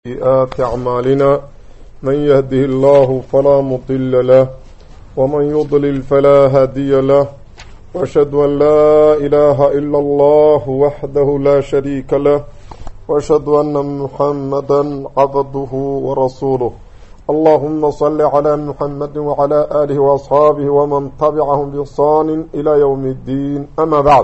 سيئات أعمالنا من يهده الله فلا مضل له ومن يضلل فلا هادي له وأشهد أن لا إله إلا الله وحده لا شريك له وأشهد أن محمدا عبده ورسوله اللهم صل على محمد وعلى آله وأصحابه ومن تبعهم بإحسان إلى يوم الدين أما بعد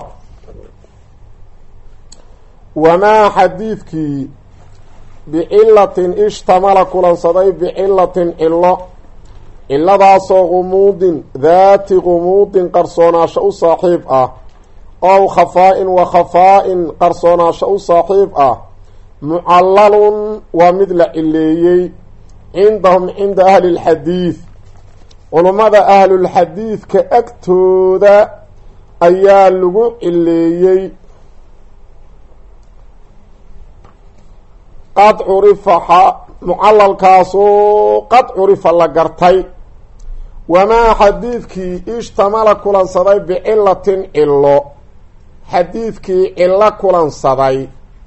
وما حديثك bicilatin ishtamala kulansaday bicilatin cilo ciladaasoo gumuudin daati gumuudin qarsoonaasho u saaxiib ah ow khafaa-in wa khafaa-in qarsoonaasho u saaxiib ah mucallalun waa mid la cileeyey cindahum cinda ahli lxadiid culummada ahlulxadiidka agtooda ayaa lagu cileeyey qad curifa mucalalkaasoo qad curifa la gartay wamaa xadiidkii ishtamala kulansaday bicilatin cilo xadiidkii cilo kulansaday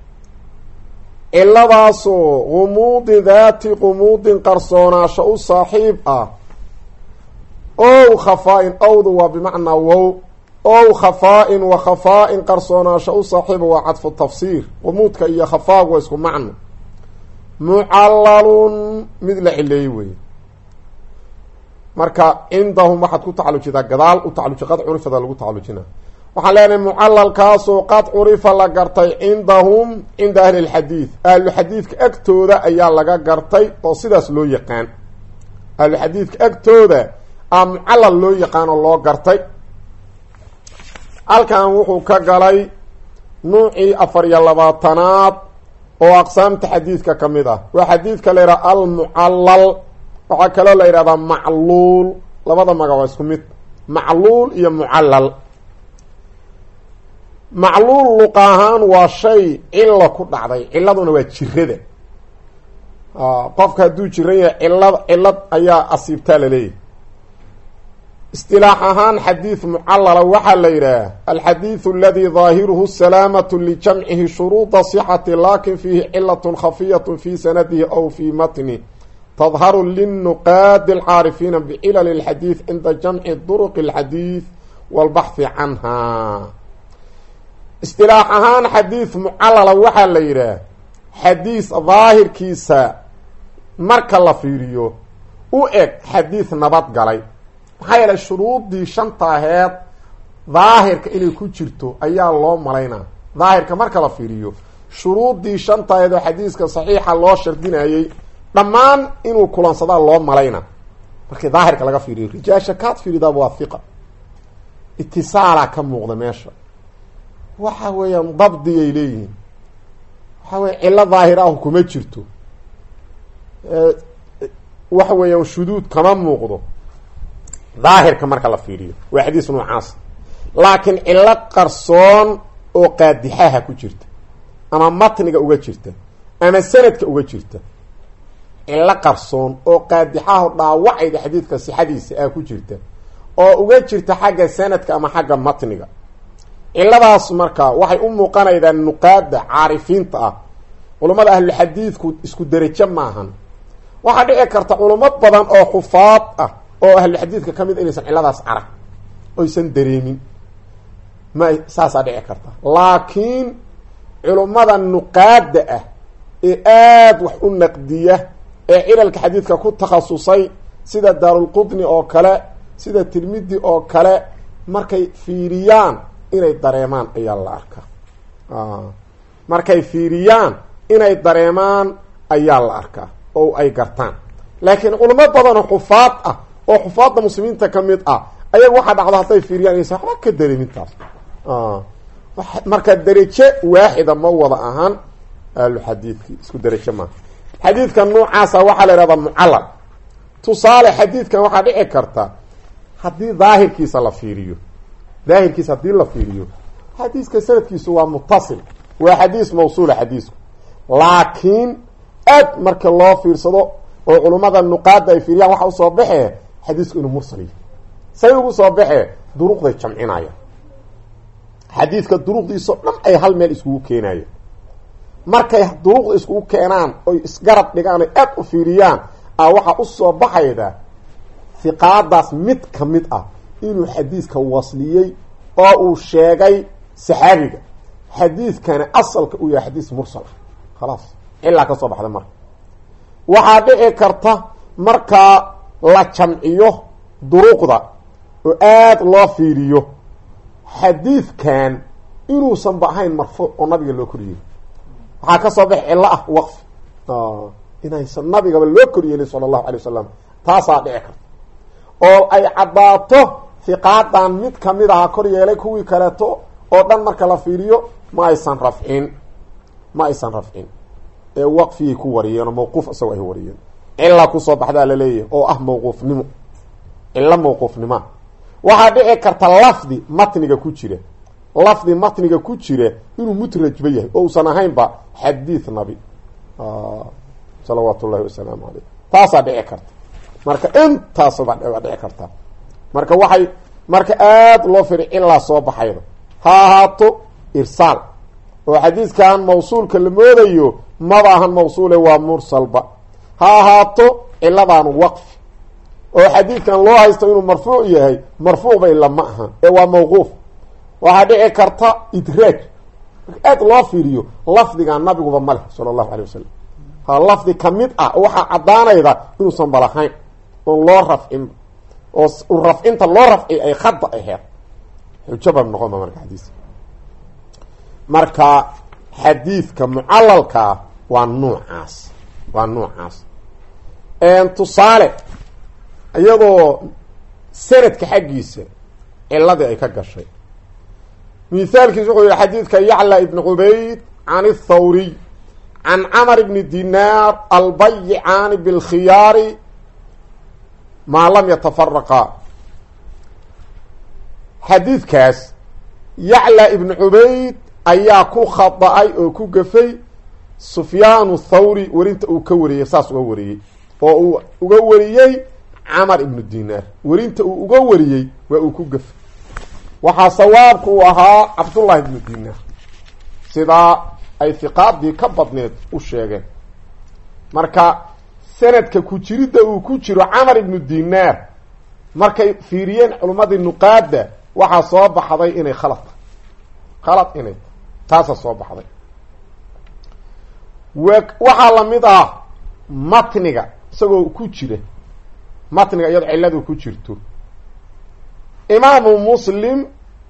ciladaasoo gumuudin daati gumuudin qarsoonaasho u saaxiib ah ow khafaa-in owdu waa bimacnaa wow ow khafaa-in wa khafaa-in qarsoonaasho u saaxiiba waa cadfu tafsiir gumuudka iyo khafaagu waa isku macno mucalalun mid la cileeyey wey marka cindahum waxaad ku tacalujidaa gadaal u tacaluji qad curifada lagu tacalujina waxaan leenahay mucalalkaasoo qad curifa la gartay cindahum cinda ahli lxadiid ahluxadiidka agtooda ayaa laga gartay oo sidaas loo yaqaan ahluxadiidka agtooda a mucalal loo yaqaan oo loo gartay halkan wuxuu ka galay nuucii afar iyo labaatanaad oo aqsaamta xadiidka ka mid ah waa xadiidka la yidhaha almucallal waxaa kaloo la yidhahdaa macluul labada magac waa isku mid macluul iyo mucallal macluul luqa ahaan waa shay cilo ku dhacday ciladuna waa jirada qofka hadduu jiran yahay cilad cilad ayaa asiibtaa laleeyahy istilaax ahaan xadiid mucallala waxaa la yidhaah alxadiidu aladi daahiruhu salaamatu lijamcihi shuruuda sixati lakin fiihi cilat khafiyat fi sanadihi aw fi matni tadharu linuqaadi alcaarifiina bicilali اlxadiid cinda jamci duruqi اlxadiid walbaxhi canha istilaax ahaan xadiid mucallala waxaa la yidhaah xadiis daahirkiisa marka la fiiriyo u eg xadiid nabad galay maxaa yeelay shuruudii shanta aheed daahirka inay ku jirto ayaa loo malaynaa daahirka marka la fiiriyo shuruudii shanta aheed oo xadiiska saxiixa loo shardinayey dhammaan inuu kulansadaa loo malaynaa markii daahirka laga fiiriyo rijaasha kaad fiiridaaba waa hiqa itisaalaa ka muuqda meesha waxa weeyaan dabdiyay leeyihiin waxa weya cilo daahir ah kuma jirto waxa weeyaan shuduud kama muuqdo daahirka marka la fiiriyo waa xadiis noocaas laakiin cilo qarsoon oo qaadixaha ku jirta ama matniga uga jirta ama sanadka uga jirta cilo qarsoon oo qaadixaho dhaawacayda xadiidka sixadiisa ah ku jirta oo uga jirta xagga sanadka ama xagga matniga ciladaas marka waxay u muuqanaydaan nuqaada caarifiinta ah culummada ahlulxadiidku isku derajo maahan waxaa dhici karta culamo badan oo xufaad ah oo ahluxadiidka ka mid inaysan ciladaas arag oysan dareemin ma saasaa dhici karta laakiin culummada nuqaada ah ee aada wax u naqdiya ee cilalka xadiidka ku takhasusay sida daarulqudni oo kale sida tirmidi oo kale markay fiiriyaan inay dareemaan ayaa la arkaa markay fiiriyaan inay dareemaan ayaa la arkaa oo ay gartaan laakiin culamo badanoo xufaad ah oo xufaadda muslimiinta ka mid ah ayaga waxaa dhacdo hadday fiiriyaan inaysan waxba ka dareemintaas marka derajo waaxida ma wada ahaan ahluxadiidki isku derajo maaha xadiidka noocaasa waxaa la ihahdaa mucallal tusaale xadiidkan waxaa dhici karta haddii daahirkiisa la fiiriyo daahirkiisa haddii la fiiriyo xadiiska sanadkiisu waa mutasil waa xadiis mawsuula xadiisku laakiin aad marka loo fiirsado oo culummada nuqaada ay fiiriyaan waxa usoo baxee xadiisku inuu mursal yahy say ugu soo baxee duruqday jamcinaya xadiidka duruqdiisao dhan ay hal meel iskugu keenayan markay duruqda iskugu keenaan oy isgarab dhigaan oy aad u fiiriyaan a waxaa usoo baxayda hiqaadaas mid ka mid ah inuu xadiidka wasliyey oo uu sheegay saxaabiga xadiidkana asalka uu yahay xadiis mursal ah khalaas cilaa ka soo baxda marka waxaa dhici karta markaa la jamciyo duruqda oo aada loo fiiriyo xadiidkan inuusanba ahayn marfuuc oo nabiga loo koryeelin waxaa ka soo bax cillo ah waqfi inaysan nabigaba loo koryeelin sala allahu alay wasalam taasaa dhici karta oo ay caddaato hiqaadan mid kamid aha kor yeelay kuwii kaleeto oo dhan marka la fiiriyo ma aysan rafcin ma aysan rafcin ee waqfiyay ku wariyeen oo mawquuf isagoo ay wariyeen cilla kusoo baxdaa laleeyahay oo ah mawquufnimo cillo mawquufnimoa waxaa dhici karta lafdi matniga ku jira lafdi matniga ku jira inuu mutrajba yahay oo uusan ahaynba xadiid nabi salawaatu ullahi wasalaamu caleyh taasaa dhici karta marka intaasba waa dhici karta marka waxay marka aada loo firi cilaa soo baxayda ha ahaato irsaal oo xadiidkan mawsuulka la moodayo maba ahan mawsuule waa mursalba ha ahaato ciladan waqfi oo xadiidkan loo haysto inuu marfuuc yahay marfuucba ila ma aha ee waa mawquuf waxaa dhici karta idraaj aad loo fiiriyo lafdigan nabiguba ma leh sala allahu alay wasalam ha lafdi kamid ah waxaa caddaanayda inuusan balahayn oon loo rafcin oo rafcinta loo rafci ay khada aheed xujaba noqonba marka xadiis marka xadiidka mucalalkaa waa nuucaas waa nuucaas tusaale iyadoo sanadka xaggiisa ciladii ay ka gashay mithaalkiis wuxuu yihi xadiidka yacla ibn cubayd can اthawriy can camr bni dinaar albayicaani bilkhiyaari maa lam yatafaraqa xadiidkaas yacla ibnu cubayd ayaa ku khada-ay oo ku gafay sufyaanu thawri werinta uu ka wariyey saas uga wariyey oo uu uga wariyey camar ibnu dinaar werinta uu uga wariyey waa uu ku gafay waxaa sawaabka uu ahaa cabdullahi ibnu dinaar sidaa ay hiqaadii ka badneed u sheegeen marka sanadka ku jiridda uu ku jiro camar ibnu dinaar markay fiiriyeen culummadii nuqaada waxaa soo baxday inay khalad tahay khalad inay taasa soo baxday w waxaa lamid ah matniga isagoo ku jira matniga iyadoo cilladu ku jirto imaamu muslim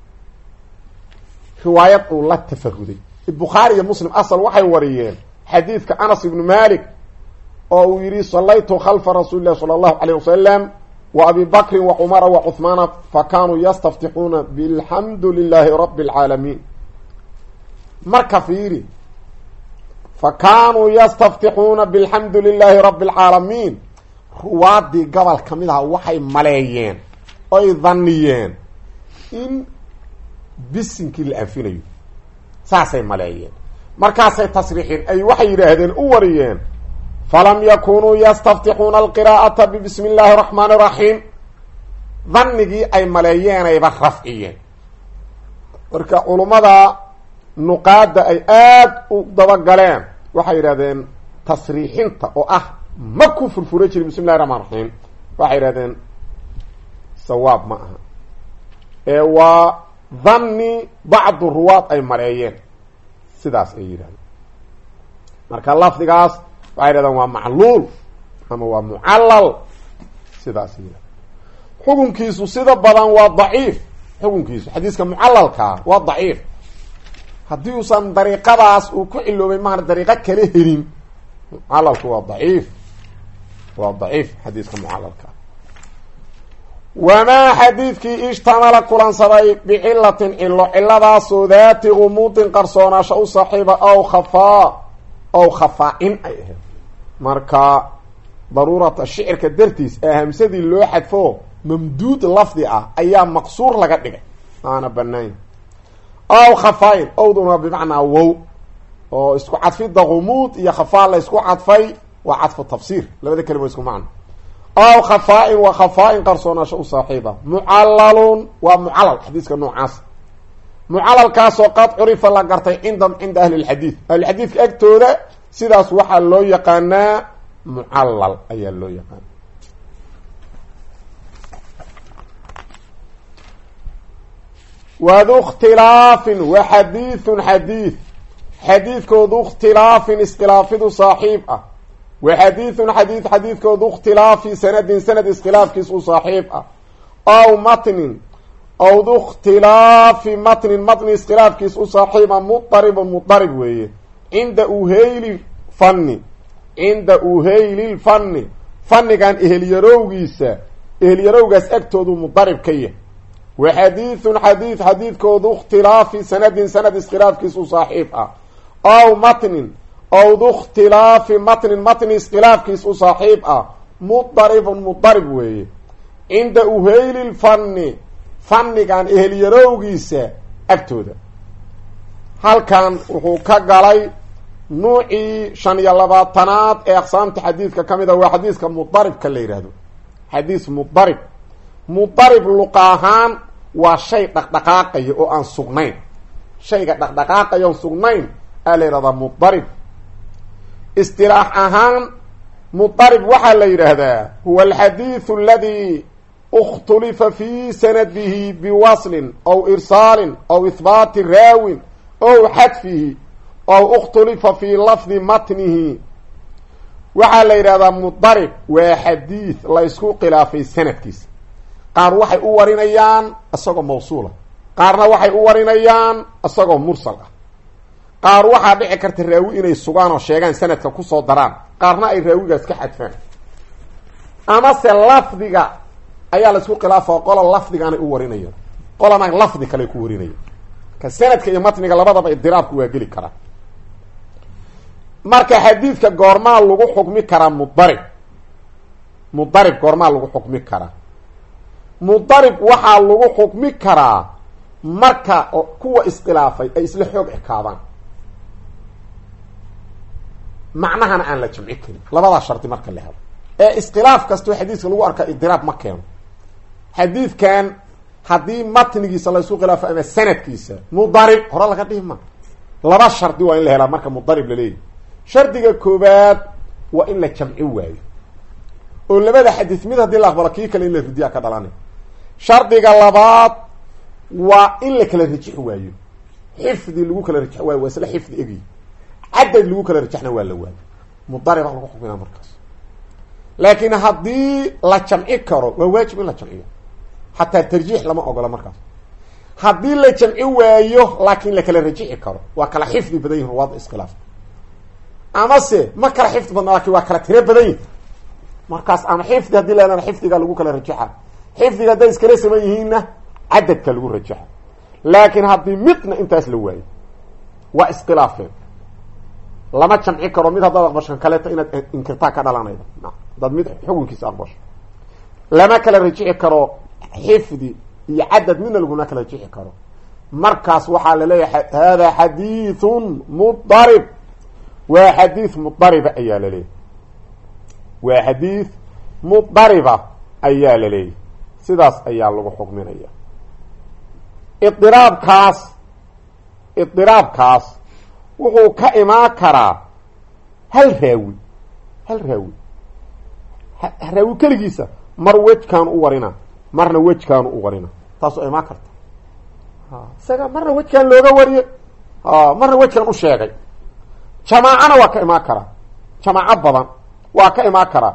riwaayad uu la tafahuday bukhaari iyo muslim asal waxay wariyeen xadiidka anas ibnu malik oo uu yihi salaytu khalfa rasuuli llahi sala allahu alayh wasalam wa abi bakrin wa cumara wa cuhmaana fa kaanuu yastaftixuuna bilxamdu lilahi rabi اlcaalamiin marka fiiri fa kaanuu yastaftixuuna bilxamdu lilahi rabi اlcaalamiin ruwaadii gobol ka mid aha waxay maleeyeen oy dhaniyeen in bisinkii la anfinayo saasay maleeyeen markaasay tasriixeen ay waxay yidhaahdeen u wariyeen falam yakunuu yastaftixuuna alqiraa'ata bibismi illaahi raxmaani raxiim dhanigii ay maleeyeenayba rafciyeen marka culummada nuqaada ay aada u dabagaleen waxay yidhahdeen tasriixinta oo ah ma ku furfura jirin bismi illahi raxmaan raxiim waxay yidhahdeen sawaab ma aha ee waa dhanni bacdu ruwaad ay maleeyeen sidaas ay yidhahdeen marka lafdigaas waxay yidhahdeen waa macluul ama waa mucallal sidaas ay yidhahdeen xukunkiisu sida badan waa daciif xukunkiisu xadiiska mucalalkaa waa daciif haddii uusan dariiqadaas uu ku ciloobay maana dariiqo kala helin mucalalku waa daciif waa daciif xadiiska mucalalkaa wamaa xadiidkii ishtamala kulansaday bicilatin cilo ciladaasoo daati gumuudin qarsoonaasho u saaxiiba aw khafaa aw khafaa-in ay ahayd marka daruurata shicirka dartiis ee hamsadii loo xadfo mamduud lafdi ah ayaa maqsuur laga dhigay aana banaanya aw khafaa-in owduna bimacnaa wow oo isku cadfidda gumuud iyo khafaa la isku cadfay waa cadfu tafsiir labada kelima isku macno aw khafaa-in waa khafaa-in qarsoonaasho u saaxiiba mucalalun waa mucalal xadiiska noocaas mucalalkaasoo qad curifa la gartay cindahum cinda ahli lxadiid ahlulxadiidka agtooda sidaas waxaa loo yaqaanaa mucallal ayaa loo yaqaana wadu ikhtilaafin wa xadiidun xadiid xadiidkoodu ikhtilaafin iskhilaafidu saaxiib ah wa xadiidun xadiid xadiidkoodu ikhtilaafi sanadin sanad iskhilaafkiis u saaxiib ah ow matnin owdu ikhtilaafi matnin matni iskhilaafkiis u saaxiiba mudaribun mudarib weeye cinda uheyli fanni cinda uheyli lfanni fannigan ehelyarowgiisa ehelyarowgaas agtoodu mudarib ka yahy wa xadiidun xadiid xadiidkoodu ikhtilaafi sanadin sanad iskhilaafkiis u saaxiib ah ow matnin owdu ikhtilaafi matnin matni iskhilaafkiis u saaxiib ah mudaribun mudarib weeye cinda uheyli lfanni fannigan ehelyarowgiisa agtooda halkan wuxuu ka galay nuucii shan iyo labaatanaad ee aqsaamta xadiidka ka mid a waa xadiiska mudaribka la yidhaahdo xadiis mudarib mudarib luqa ahaan waa shay dhaqdhaqaaqaya oo aan sugnayn shayga dhaqdhaqaaqaya oon sugnayn aa la yidhahdaa mudarib istilaax ahaan mudarib waxaa la yidhaahdaa huwa alxadiidu aladi اkhtulifa fi sanadihi biwaslin aw irsaalin aw ihbaati raawin ow xadfihi ow اkhtulifa fi lafdi matnihi waxaa la yidhahdaa mudarib waa xadiid la ysku khilaafay sanadkiisa qaar waxay u warinayaan isagoo mawsuula qaarna waxay u warinayaan isagoo mursal ah qaar waxaa dhici karta raawi inay sugaan oo sheegaan sanadka kusoo daraan qaarna ay raawigaas ka xadfaan amase lafdiga ayaa la isku khilaafa qola lafdigaanay u warinayaan qolana lafdi kale ku warinaya ka sanadka iyo matniga labadaba idiraabku waa geli karaa marka xadiidka goormaa lagu xukmi karaa mudarib mudarib goormaa lagu xukmi karaa mudarib waxaa lagu xukmi karaa marka kuwa iskhilaafay ay isla xoog ekaadaan macnahana aan la jamci karin labadaa shardi marka la helo ee iskhilaaf kastoo xadiiska lagu arkaa idiraab ma keeno xadiidkan haddii matnigiisa laysku khilaafo ama sanadkiisa mudarib hore laga dhihi ma laba shardi waa in la helaa marka mudarib laleeyahy shardiga koobaad waa in la jamci waayo oo labada xadiis mid haddii la aqbalo kii kale in la ridiyaa ka dhalanay shardiga labaad waa in la kala rajix waayo xifdi lagu kala rajix waayo waa isla xifdi egi cadad lagu kala rajexna waa la waayo mudaribaa lagu xukminaa markaas laakiin haddii la jamci karo waa waajib in la jamciyo xataa tarjiix lama ogola markaas haddii la jamci waayo laakiin la kala rajixi karo waa kala xifdi badan yihin ruwaada iskhilaaf amase ma kala xifdi badna lakin waa kala tiro badan yihin markaas ama xifdi haddii la helana xifdiga lagu kala rajaxa xifdiga hadday iskala saman yihiinna cadadka lagu rajaxa laakiin haddii midna intaas la waayo waa iskhilaafeen lama jamci karo mid haddaad aqbasho kaleeto inaad inkirtaa ka dhalanayda hadaad mid xukunkiisa aqbasho lama kala rajixi karo xifdi iyo cadad midna laguna kala rajixi karo markaas waxaa laleeyahay hada xadiithun mudarib waa xadiid mudariba ayaa laleeyahy waa xadiid mudariba ayaa laleeyahy sidaas ayaa lagu xukminaya idiraabkaas idiraabkaas wuxuu ka imaan karaa hal raawi hal raawi raawi keligiisa mar wejkaanu u warina marna wejkaanu u warina taasoo imaan karta isaga marna wejkaan looga wariye marna wejkaan u sheegay jamaacana waa ka imaan karaa jamaaco badan waa ka imaan karaa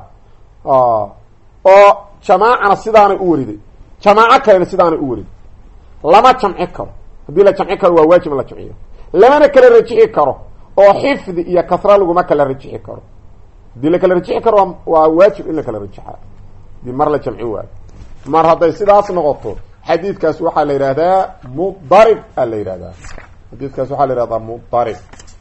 oo jamaacana sidaanay u wariday jamaaco kalena sidaanay u wariday lama jamci karo haddii la jamci karo waa waajib in la jamciyo lamana kala rajixi karo oo xifdi iyo kasra laguma kala rajixi karo haddii la kala rajixi karo waa waajib in la kala rajixa hadii mar la jamci waayo mar hadday sidaas noqoto xadiidkaas waxaa la yidhahdaa mudarib a la yidhahdaa xadiidkaas waxaa la yihahdaa mudarib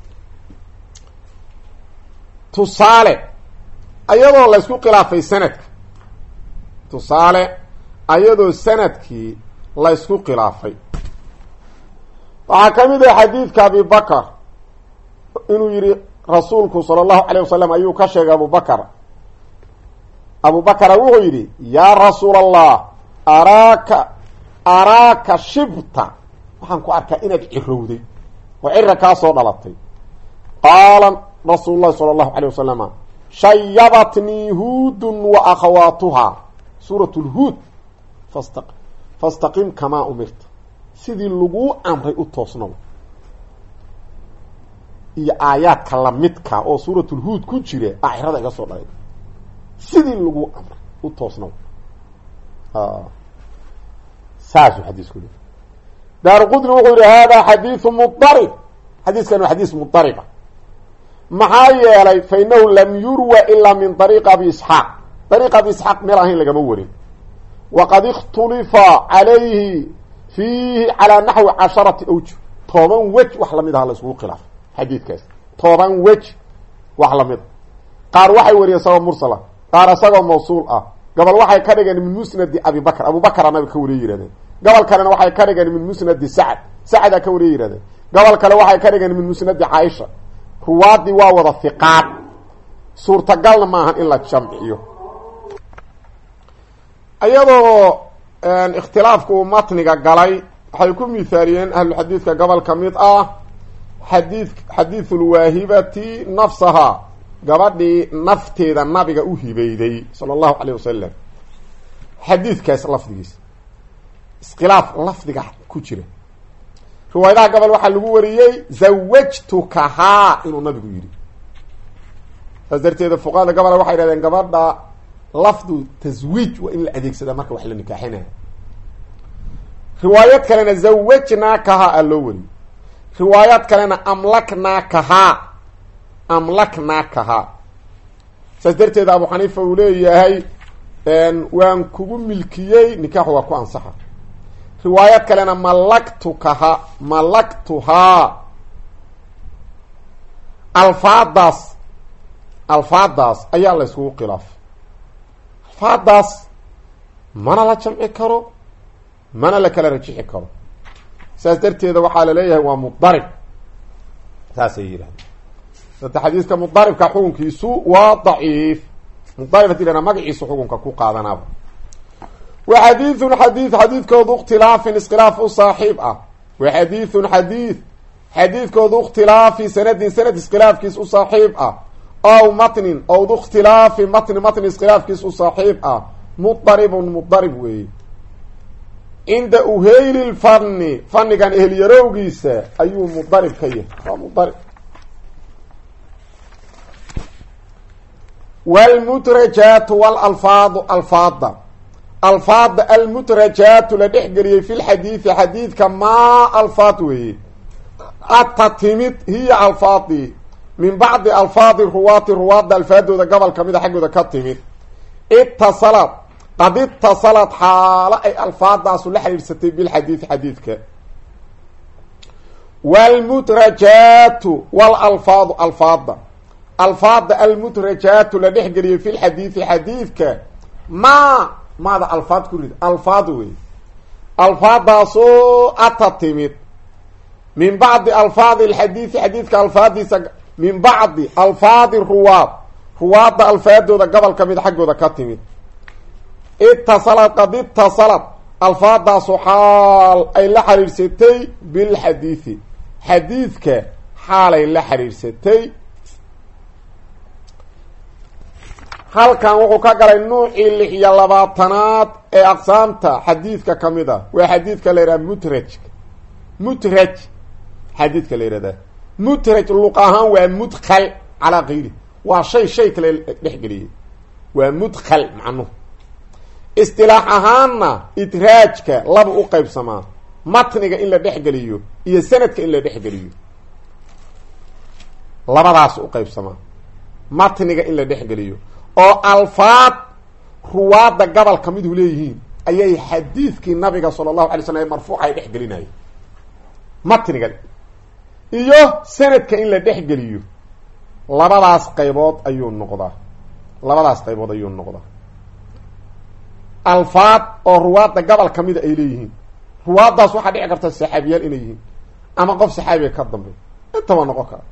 tusaale ayadoo la ysku khilaafay sanadka tusaale ayadoo sanadkii la ysku khilaafay waxaa ka mid ah xadiidka abibakar inuu yihi rasuulku sala allahu alayh wasalam ayuu ka sheegay abubakar abubakara wuxuu yidhi yaa rasuul allah araaka araaka shibta waxaan ku arkaa inaad cirowday oo cira kaa soo dhalatay qaala rasuulu llahi sala allahu calay wasalama shayabatnii huudun wa akhawaatuhaa suurat lhuud fasta fastaqim kamaa umirta sidii laguu amray u toosnow iyo aayaadka lamidka oo suuratulhuud ku jira aa cirada iga soo dhalay sidii laguu amray u toosnow saasuu xadiisku le daaru qudni wuxuu yihi hada xadiiu mudarib xadiiskan waa xadiis mudariba maxaa yeelay fa inahu lam yurwa ilaa min ariiqi abi isxaaq ariiq abi isxaaq meel ahayn lagama warin waqad ikhtulifa calayhi fiihi calaa naxwi casharati awjuh toban wej wax lamid aha la isugu khilaafay xadiidkaas toban wej wax lamid a qaar waxay wariyeen isagoo mursala qaar isagoo mawsuul ah gobol waxay ka dhigeen min musnadi abi bakr abu bakra nabiga ka wariye yihahdeen gobol kalena waxay ka dhigeen min musnadi sacd sacdaa ka wariye yihahdeen gobol kale waxay ka dhigeen min musnadi caaisha ruwaadii waa wada hiqaad suurtagalna ma ahan in la jamciyo iyadoo ikhtilaafku uu matniga galay waxay ku mithaaliyeen ahluxadiidka gobol ka mid ah xadii xadiisulwaahibati nafsaha gabadhii nafteeda nabiga u hibeyday sala allahu calayh wasalam xadiidkaas lafdigiisa iskhilaaf lafdiga ku jira riwaayadaha gobol waxaa lagu wariyey zawajtukahaa inuu nabigu yidhi saas darteeda fuqahada gobola waxay yidhahdeen gabadha lafdu taswiij waa in la adeegsadaa marka wax la nikaaxinaya riwaayad kalena zawajnaakahaa aa loo wariyey riwaayad kalena amlaknaakahaa amlaknaakahaa saas darteeda abu xaniifa uu leeyahay waan kugu milkiyey nikaaxu waa ku ansaxa riwaayad kalena malaktukaha malaktuhaa alfaadaas alfaadaas ayaa la yskugu khilaafay alfaadaas mana la jamci karo mana la kala rajixi karo saas darteeda waxaa laleeyahay waa mudarib saasay yidhahdeen sata xadiiska mudaribka xukunkiisu waa daciif mudarib hadii lana magaciisu xukunka ku qaadanaaba wa xadiidun xadiid xadiidkoodu ikhtilaafin iskhilaaf u saaxiib ah wa xadiidun xadiid xadiidkoodu ikhtilaafi sanadin sanad iskhilaafkiis u saaxiib ah ow matnin owdu ikhtilaafi matni matni iskhilaafkiis u saaxiib ah mudaribun mudarib weeye cinda uheyli lfanni fannigan ehelyarowgiisa ayuu mudarib ka yahay waa mudarib wlmudrajaatu walalfaadu alfaada alfaada almudrajaatu la dhex geliyey fi lxadiidi xadiidka maa alfaad weeye ata timid hiya alfaadii min bacdi alfaadi ruwaati ruwaadda alfaadooda gobol kamida xaggooda ka timid itasalad qad itasalad xaalo ay alfaadaasu la xidhiidsatay bilxadiidi xadiidka wlmudrajaatu walalfaadu alfaada alfaada almudrajaatu la dhex geliyey fi lxadiidi xadiidka maa maada alfaad ku rid alfaad wey alfaadaasoo ata timid min bacdi alfaadi alxadiidi xadiidka alfaadiisa min bacdi alfaadi ruwaad ruwaadda alfaadooda gobol ka mid xaggooda ka timid itasalad qad itasalad alfaadaasu xaal ay la xiriirsatay bilxadiidi xadiidka xaalay la xiriirsatay halkan wuxuu ka galay nuucii lix iyo labaatanaad ee aqsaamta xadiidka ka mid ah waa xadiidka la yidhaha mutraj mutraj xadiidka la yihahda mutraj luq ahaan waa mudkal calaa kayri waa shay shay kale dhexgeliyey waa mudkal macnuhu istilaax ahaanna idraajka laba u qeybsamaa matniga in la dhexgeliyo iyo sanadka in la dhexgeliyo labadaas u qeybsamaa matniga in la dhexgeliyo oo alfaad ruwaadda gobol ka midu leeyihiin ayay xadiidkii nabiga sala allahu alay slam ee marfuuca ay dhex gelinayeen matniga iyo sanadka in la dhexgeliyo labadaas qaybood ayuu noqdaa labadaas qaybood ayuu noqdaa alfaad oo ruwaadda gobol ka mida ay leeyihiin ruwaaddaas waxaa dhici karta saxaabiyaal inay yihiin ama qof saxaabiga ka dambeey intaba noqon kara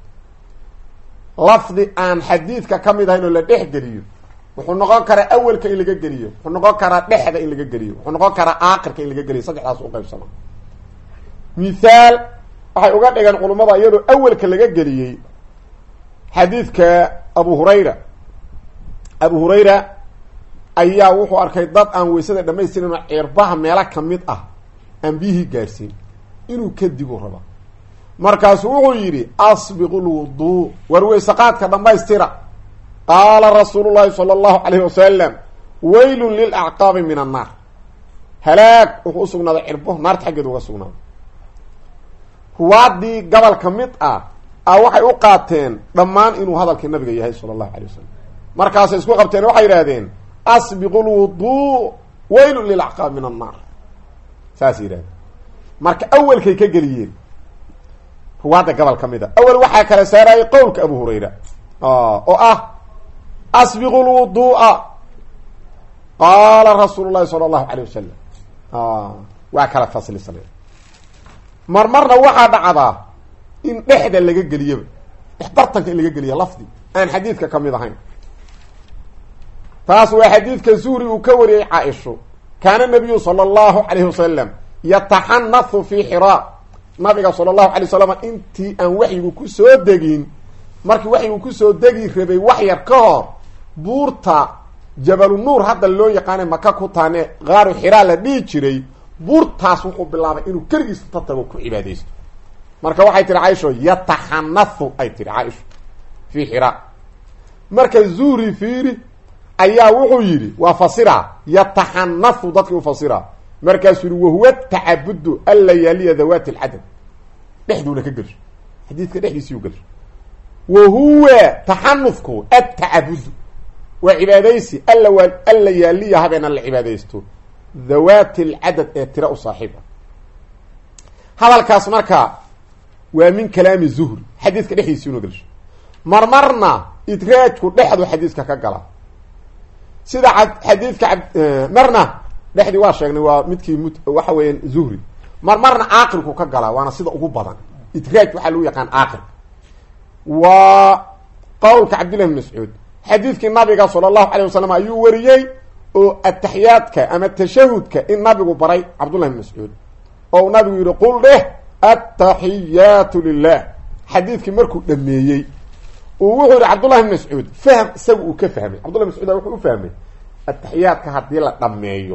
lafdi aan xadiidka ka mid ahayn oo la dhex geliyo wuxuu noqon karaa awelka in laga geliyo wuxuu noqon karaa dhexda in laga geliyo wuxuu noqon karaa aakirka in laga geliyo saddexdaas u qaybsama mithaal waxay uga dhigeen culummada iyadoo awelka laga geliyey xadiidka abu hurayra abu hurayra ayaa wuxuu arkay dad aan weysada dhamaystirin oo cirbaha meelo kamid ah aan biyihii gaarsiin inuu kadibu raba markaasu wuxuu yidhi asbiqu lwuduu war weysaqaadka dhammaystira qaala rasuulu llahi sala allahu calayhi wasalam weylun lilacqaabi min annaar halaag wuxuu usugnaaday cirbo naarta xaggeeda uga sugnaaday ruwaadii gobol ka mid ah a waxay u qaateen dhammaan inuu hadalkii nabiga yahay sala allahu alay wasalam markaasay isku qabteen waxay yidhahdeen asbiqu lwuduu weylun lilacqaabi min annaar saasay yidhahdeen marka awelkay ka geliyeen ruwaadda gobol ka mid a awel waxaa kala saarayay qowlka abu hurayra oo ah asbiqu lwuduu'a qaala rasuulu llahi sala allahu alayh wasalam waa kala faslisanay mar marna waxaa dhacdaa in dhexda laga geliyaba dhex bartanka in laga geliya lafdi aan xadiidka ka mid ahayn taas waa xadiidka zuhri uu ka wariyey caaisho kaana nabiyu sala allahu calayhi wasalam yataxanathu fi xiraa nabiga sala allahu alay wasalam intii aan waxyigu kusoo degin markii waxyigu kusoo degi rabay wax yar ka hor buurta jabalu nuur hadda loo yaqaana maka ku taane qaaru xiraa la dhihi jiray buurtaas wuxuu bilaabay inuu keligiis ta tago ku cibaadaysto marka waxay tihi caaisho yataxanathu ay tihi caaisho fi xiraa marka zuhri fiiri ayaa wuxuu yidhi waa fasira yataxanathu dadkii u fasira markaasuu yihi wahuwa tacabudu allayaaliya dawaati alcadad dhexduuna ka gelsho xadiidka dhexdiisiyu gelsho wa huwa taxanufku atacabudu waa cibaadaysi alla waa alla yaaliya habeena la cibaadaysto dawaati alcadad ee tira u saaxiib ah hadalkaas marka waa min kalaami zuhri xadiidka dhexdiisiuna gelsho marmarna idraajku dhexdu xadiidka ka gala sida xadiidka marna dhexdii waa sheegnay waa midkii m waxa weeyaan zuhri mar marna caaqilku ka galaa waana sida ugu badan idraaj waxaa lagu yaqaan caaqil waa qowlka cabdillahi bn mascuud xadiidkii nabiga sala allahu alayh wasalam ayuu wariyey oo ataxiyaadka ama tashahudka in nabigu baray cabdullahi bn mascuud oo nabigu yihi qul dheh ataxiyaatu lilah xadiidkii markuu dhameeyey uu wuxuu yihi cabdullahi bn mascuud fahm isaga uu ka fahmay cabdullahi bn mascuud wuxuu u fahmay ataxiyaadka haddii la dhameeyo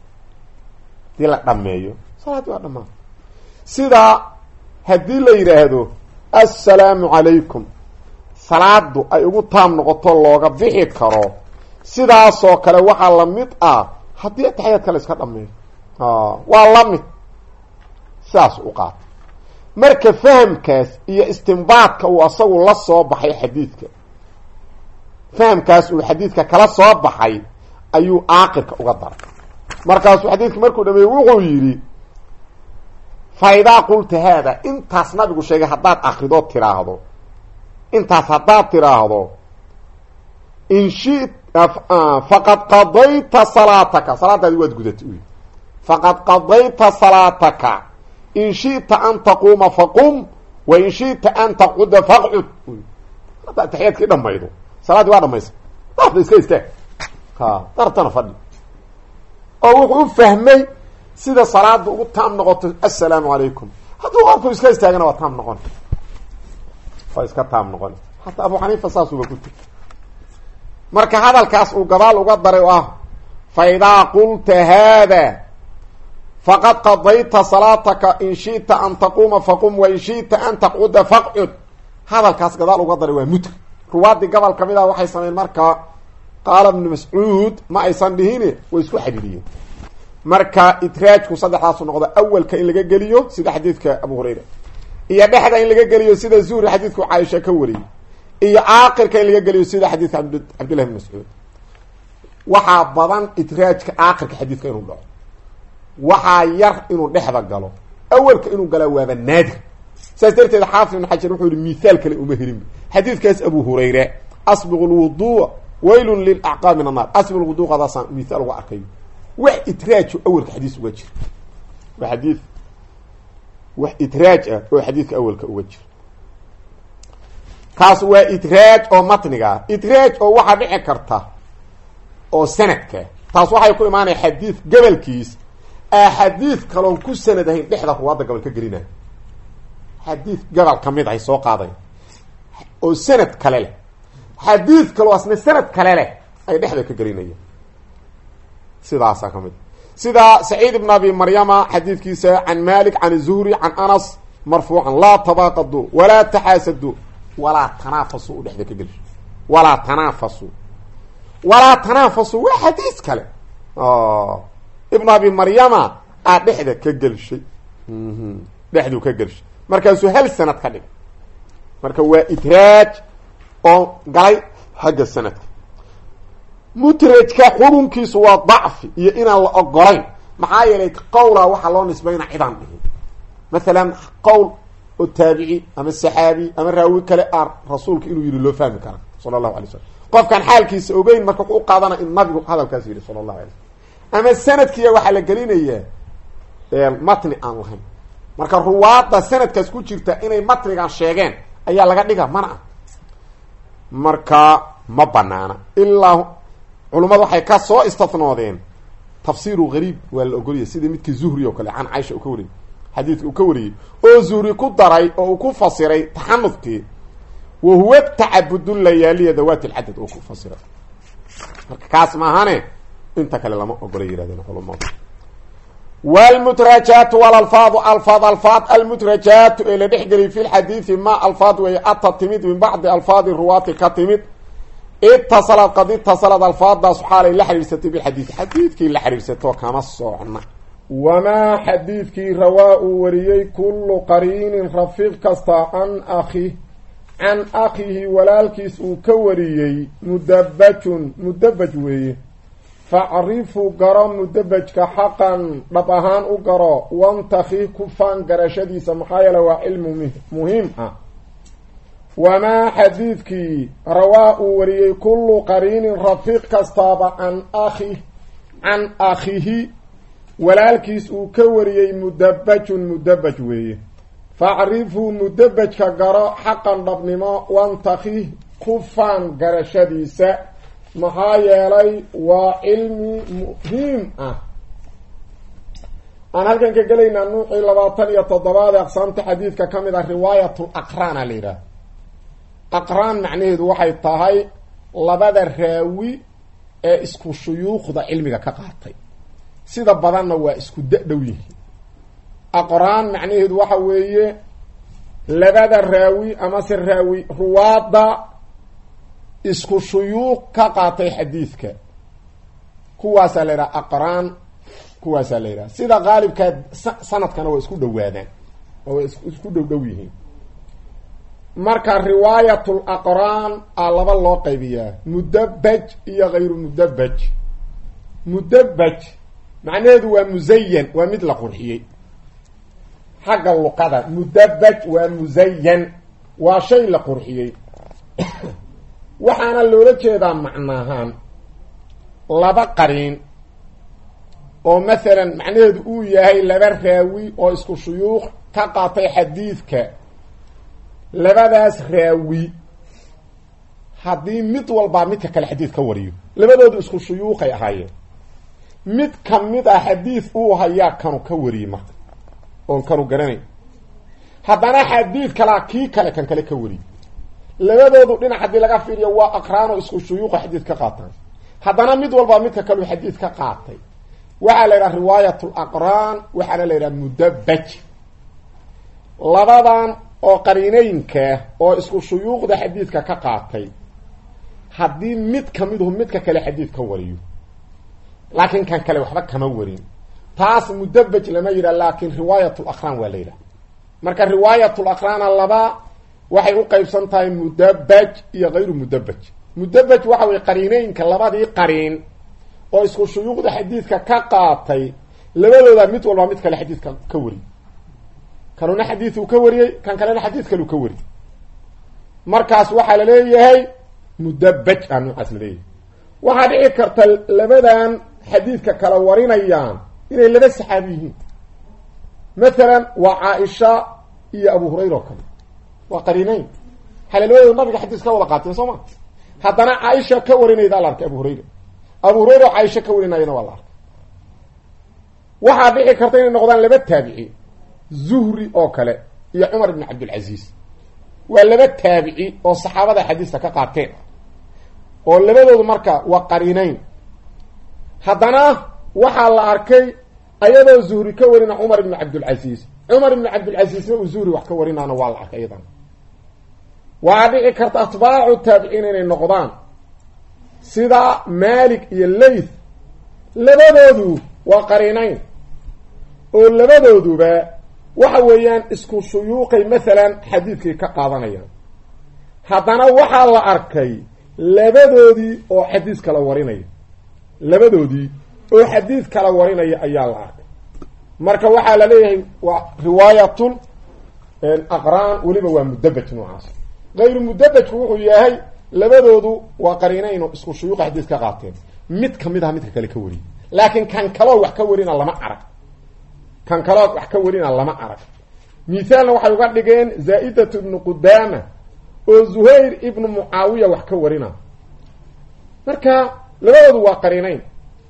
hadii la dhameeyo salaadii waa dhamaan sida haddii la yidhaahdo assalaamu calaykum salaadu ay ugu taam noqoto looga bixi karo sidaasoo kale waxaa lamid ah haddii ataxiyaadka la iska dhameeyo waa lamid sidaas u qaata marka fahamkaas iyo istimbaadka uu asagu la soo baxay xadiidka fahamkaas uu xadiidka kala soo baxay ayuu aaqirka uga daray markaasuu xadiidka markuu dhameeyey wuxuu yidhi fa idaa qulta haada intaas nabigu sheegay haddaad akrido tiraahdo intaas haddaad tiraahdo in shi faqad qadayta salaataka salaadaadi waad gudatay u yidhi faqad qadayta salaataka in shi'ta an taquuma faqum wa in shi'ta an taqcuda faqcud hadda ataxiyaadkii dhamaydo salaaddii waa dhamaysa daafda iska istaag ha dartana fadhi oo wuxuu u fahmay sida salaada ugu taam noqoto assalaamu calaykum hadduu qofku iska istaagana waa taam noqon waa iska taam noqon hataa abu xaniifa saasuba ku tiri marka hadalkaas uu gadaal uga daray oo ah fa idaa qulta haada faqad qadayta salaataka in shi'ta an taquuma faqum wa in shi'ta an taqcuda faqcud hadalkaas gadaal uga daray waa mutri ruwaadii gobol ka mid ah waxay sameyn markaa qaala ibnu mascuud ma aysan dhihine way isku xidhiiriyeen marka idraajku saddexdaasu noqdo awalka in laga geliyo sida xadiidka abu hurayra iyo dhexda in laga geliyo sida zuhri xadiidku caaisha ka wariyey iyo caaqirka in laga geliyo sida xadiidka abd cabdillahi bn mascuud waxaa badan idraajka caaqirka xadiidka inuu dhaco waxaa yar inuu dhexda galo awalka inuu galaa waaba naadir saas darteed xaafid ibn xajar wuxuu yihi mithaal kale uma helin xadiidkaas abu hurayre asbiqu lwuduu waylun lilacqaab min annaar asbiq lwuduu qadaasaan mithaal uga arkayo wax idraajo awalka xadiis uga jira waa xadiid wax idraaj ah oo xadiidka awalka uga jira kaas waa idraaj oo matniga ah idraaj oo waxaa dhici karta oo sanadka taas waxay ku imaanaya xadiid gobolkiis axaadiid kaloon ku sanad ahayn dhexda ruwaadda gobol ka gelinaya xadiid gobol ka mid ahay soo qaaday oo sanad kale leh xadiid kaloo asna sanad kale leh ay dhexda ka gelinayaan sidaasaa ka mid sida saciid ibn abi maryama xadiidkiisa can malik can zuhri can anas marfuucan laa tabaaqaduu walaa taxaasaduu walaa tanaafasu u dhexda ka geliso walaa tanaafasu walaa tanaafasu waa xadiis kale ibn abi maryama aa dhexda ka gelshay dhexduu ka gelshay markaasuu hal sanad ka dhig marka waa idraaj oo galay xagga sanadka mutrajka xurunkiisu waa dacfi iyo inaan la ogolayn maxaa yeelay qowlaa waxaa loo nisbayna cidaan dhihin masalan qowl oo taabici ama saxaabi ama raawi kale a rasuulka inuu yihi loo fahmi kara sala allahu alay slam qofkaan xaalkiisa ogeyn marka u qaadana in nabigu hadalkaas yihi sala allahu alay slam ama sanadkiiya waxaa la gelinayaa matni aan lahayn marka ruwaadda sanadkaas ku jirta inay matnigan sheegeen ayaa laga dhiga mana ah marka ma banaana ilaa culummadu waxay ka soo istafnoodeen tafsiiru gariib waa la ogoliyay sidii midkii zuhri oo kale can caisha uu ka wariyey xadiidka uu ka wariyey oo zuhri ku daray oo uu ku fasiray taxanufkii wa huwa tacabudu layaaliya dawaati lcadad oo ku fasiray marka kaas maahane inta kale lama ogola yihahdeen culamadu wlmutrajaatu walalfaadu alfaad alfaad almutrajaatu ee la dhexgeliyay fi lxadiidi ma alfaad weeye ata timid min bacdi alfaadi ruwaati ka timid itasalad qad itasalad alfaadaas xaalay la xiriirsatay bilxadiid xadiidkii la xiriirsato kama socna wamaa xadiidkii rawaa uu wariyey kullu qariinin rafiiq kasta can akhi can akhihi walaalkiis uu ka wariyey mudabajun mudabaj weeye facrifu garo mudabajka xaqan dhab ahaan u garo wantaki ku faan garashadiisa maxaa yeele waa cilmu muhiim ah wamaa xadiidkii rawaa uu wariyey kullu qariinin rafiiq kastaaba can akhi can akhihi walaalkiis uu ka wariyey mudabajun mudabaj weeye facrifu mudabajka garo xaqan dhabnimo wantaki ku faan garashadiisa maxaa yeelay waa cilmi muhiim ah aan halkan ka gelaynaa nuucii labaatan iyo toddobaad ee aqsaamta xadiidka ka mid ah riwaayatul aqraan a la yidhaah aqraan macnaheedu waxay tahay labada raawi ee isku shuyuukhda cilmiga ka qaatay sida badanna waa isku da-dhow yihiin aqraan macnaheedu waxa weeye labada raawi amase raawi ruwaadda isku shuyuuq ka qaatay xadiidka kuwaasaa la yidhaha aqraan kuwaasaa la yidhaha sida qaalibkaa sanadkana waa isku dhowaadaan oo waa isku dhow dhow yihiin marka riwaayatul aqraan a laba loo qaybiyaa mudabaj iyo hayru mudabaj mudabaj macnaheedu waa musayan waa mid la qurxiyey xagga luqada mudabaj waa musayan waa shay la qurxiyey waxaana loola jeedaa macnaahaan laba qariin oo masalan macnaheedu uu yahay laba raawi oo isku shuyuuq ka qaatay xadiidka labadaas raawi haddii mid walbaa midka kale xadiid ka wariyo labadoodu isku shuyuuqay ahaayeen mid ka mid ah xadiid uu hayaa kanu ka wariyey marka oon kanu garanayn haddana xadiid kalaa kii kale kan kale ka wariyey labadoodu dhinac haddii laga fiiriyo waa aqraano isku shuyuuqa xadiid ka qaataan haddana mid walbaa midka kaleu xadiid ka qaatay waxaa la yidhaha riwaayat laqraan waxaana la yidhaha mudabaj labadan oo qariineynka oo isku shuyuuqda xadiidka ka qaatay haddii mid kamiduhu midka kale xadiid ka wariyo laakiin kan kale waxba kama warin taas mudabaj lama yidhah laakiin riwaayat laqraan waa la yidhaha marka riwaayat laqraana laba waxay u qeybsan tahay mudabaj iyo hayru mudabaj mudabaj waxa weye qariineynka labadii qariin oo isku shuyuuqda xadiidka ka qaatay labadooda mid walba mid kale xadiidka ka wari kanuna xadiiduu ka wariyey kan kalena xadiid kaleu ka wari markaas waxaa la leeyahay mudabaj a noocaas la leeyahay waxaa dhici karta labadan xadiidka kala warinayaan inay laba saxaabi yihiin mathalan waa caaisha iyo abu hurayra oo kale waa qariineyn xale labadooda nabiga xadiis ka wada qaateen soo ma haddana caaisha ka warinayda la arkay abu hurayra abu hurayra oo caaisha ka warinayana waa la arkay waxaa dhici karta inay noqdaan laba taabici zuhri oo kale iyo cumar ibn cabdilcaziiz waa laba taabici oo saxaabada xadiista ka qaateen oo labadoodu marka waa qariinayn haddana waxaa la arkay ayadoo zuhri ka warina cumar ibn cabdilcaziiz cumar ibn cabdilcaziizna uu zuhri wax ka warinaana waa la arkay iyadana waxaa dhici karta atbaacu taabiciin inay noqdaan sida malik iyo layth labadoodu waa qariinayn oo labadooduba waxa weeyaan isku shuyuuqay masalan xadiidkay ka qaadanayaan haddana waxaa la arkay labadoodii oo xadiis kala warinaya labadoodii oo xadiid kala warinaya ayaa la arkay marka waxaa la leeyahay waa riwaayatul aqraan weliba waa mudabaj noocaas gayru mudabajku wuxuu yahay labadoodu waa qariinayno isku shuyuuqa xadiis ka qaateen mid kamid aha midka kale ka wariyay laakiin kan kaloo wax ka warina lama arag kan kaloo wax ka warina lama arag mithaalna waxay uga dhigeen zaa-idatu ibnu qudaama oo zuhayr ibnu mucaawiya wax ka warina marka labadoodu waa qariinayn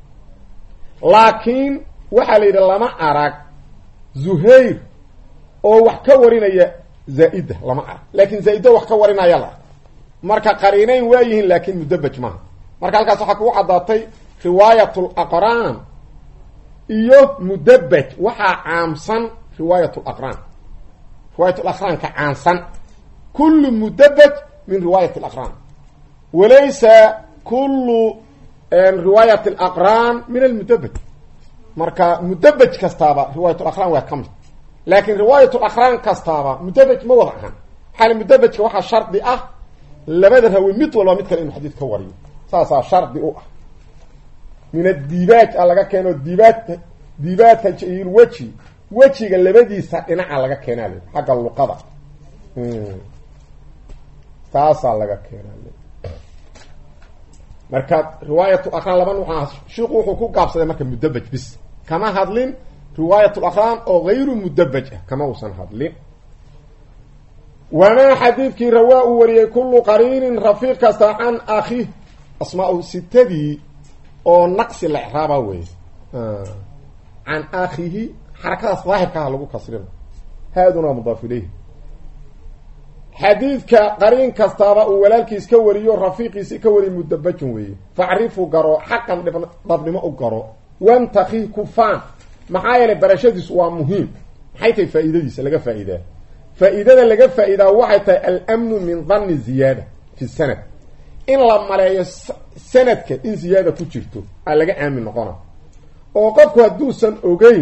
laakiin waxaa la yidhi lama arag zuhayr oo wax ka warinaya zaa-ida lama arag laakin zaa-ida wax ka warinaya la arg marka qariinayn waa yihiin laakin mudabaj maaha marka halkaas waxaa kugu caddaatay riwaayat laqraan iyo mudabaj waxaa caamsan riwaayat laqraan riwaayat laqraan ka caamsan kullu mudabaj min riwaayat alaqraan walaysa kullu riwaayat alaqraan min almudabaj marka mudabaj kastaaba riwaayat laqraan waa ka mid laakin riwaayat laqraan kastaaba mudabaj ma wada ahan xaal mudabajka waxaa shardi ah labada rawi mid walba mid kale inuu xadiid ka wariyo saasaa shardi u ah min adibaaj a laga keeno dibaaj dibaajka jayil weji wejiga labadiisa dhinaca laga keenaa le xagga luqada taasaa laga keenaa le marka riwaayatu aqraan laba nuuc ah shiiku wuxuu ku gaabsaday marka mudabaj bis kama hadlin riwaayat laqraan oo gayru mudabaj ah kama uusan hadlin wamaa xadiidkii rawaa uu wariyey kullu qariinin rafiiq kasta can akhi asmaa sitadii oo naqsi la icraaba wey can akhihi xarakadaas daahirkaha lagu kasrina haaduna mudaaf ilayhi xadiidka qariin kastaaba uu walaalkiis ka wariyo rafiiqiisi ka wariy mudabajun weeye facrifu garo xaqan dhabnimo u garo wantaki kufaan maxaa yeelay barashadiisu waa muhiim maxay tahay faa-iidadiisa laga faa-iidaa faa-iidada laga faa-iidaa waxay tahay almnu min danni ziyaada fi sanad in la maleeyo sanadka in ziyaada ku jirto aa laga aamin noqona oo qofku hadduusan ogeyn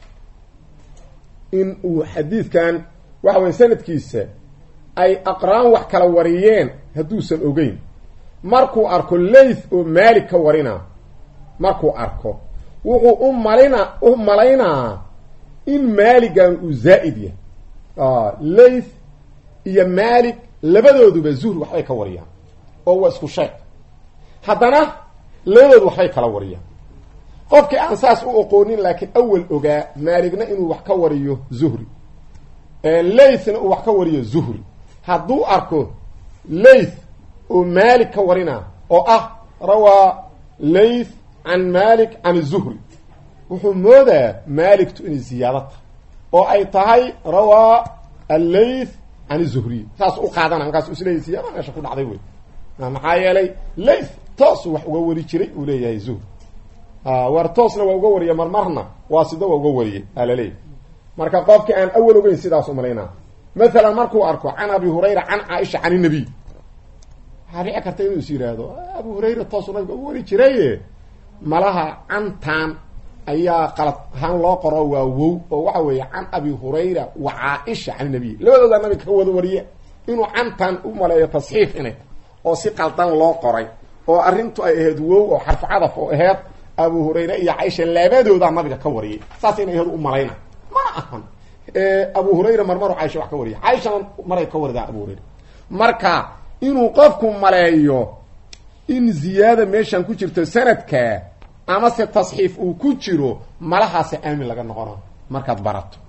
in uu xadiidkan waxa weye sanadkiisa ay aqraan wax kala wariyeen hadduusan ogeyn markuu arko layth oo maalik ka warina markuu arko wuxuu u malina u malaynaa in maaligan uu zaa'id yahay layth iyo maalik labadooduba zuhri waxbay ka wariyaan oo waa isku sheeg haddana labadoodu waxbay kala wariyaan qofkii aan saas u oqoonin laakiin awal ogaa maaligna inuu wax ka wariyo zuhri laythna uu wax ka wariyo zuhri hadduu arko layth oo maalik ka warina oo ah rawaa layth can malik can zuhri wuxuu moodaa maaligtu inay ziyaado tahay oo ay tahay rawaa allayth can zuhriy saas u qaadana markaas isleeyahy ziyaada meesha ku dhacday wey maxaa yeelay layth toosuu wax uga wari jiray uu leeyahay zuhri war toosna waa uga wariya marmarna waa sida waa uga wariyey alaleey marka qofkii aan awal ogeyn sidaas umalaynaa maalan markuu arko can abi hurayra can caaisha can inabiy waxaa dhici karta inuu is yidhaahdo abu hurayra toosuu nabiga uga wari jiraye malaha cantan ayaa qalad ahaan loo qoro waa wow oo waxa weeye can abi hurayra wa caaisha can inabiy labadoodaa nabiga ka wada wariye inuu cantan u maleeyo tasxiif inay oo si qaldan loo qoray oo arrintu ay ahayd wow oo xarfu cadaf oo aheyd abu hurayre iyo caaisha labadoodaa nabiga ka wariyay saas inay aheyd u malayna ma ahan abu hurayra marmaru caaisha wax ka wariya caaishana maray ka waridaa abu hurayra marka inuu qofku maleeyo in ziyaada meeshan ku jirto sanadka ama se tasxiif uu ku jiro malahaasa aamin laga noqona markaad barato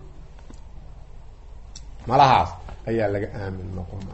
malahaas ayaa laga aamin noqona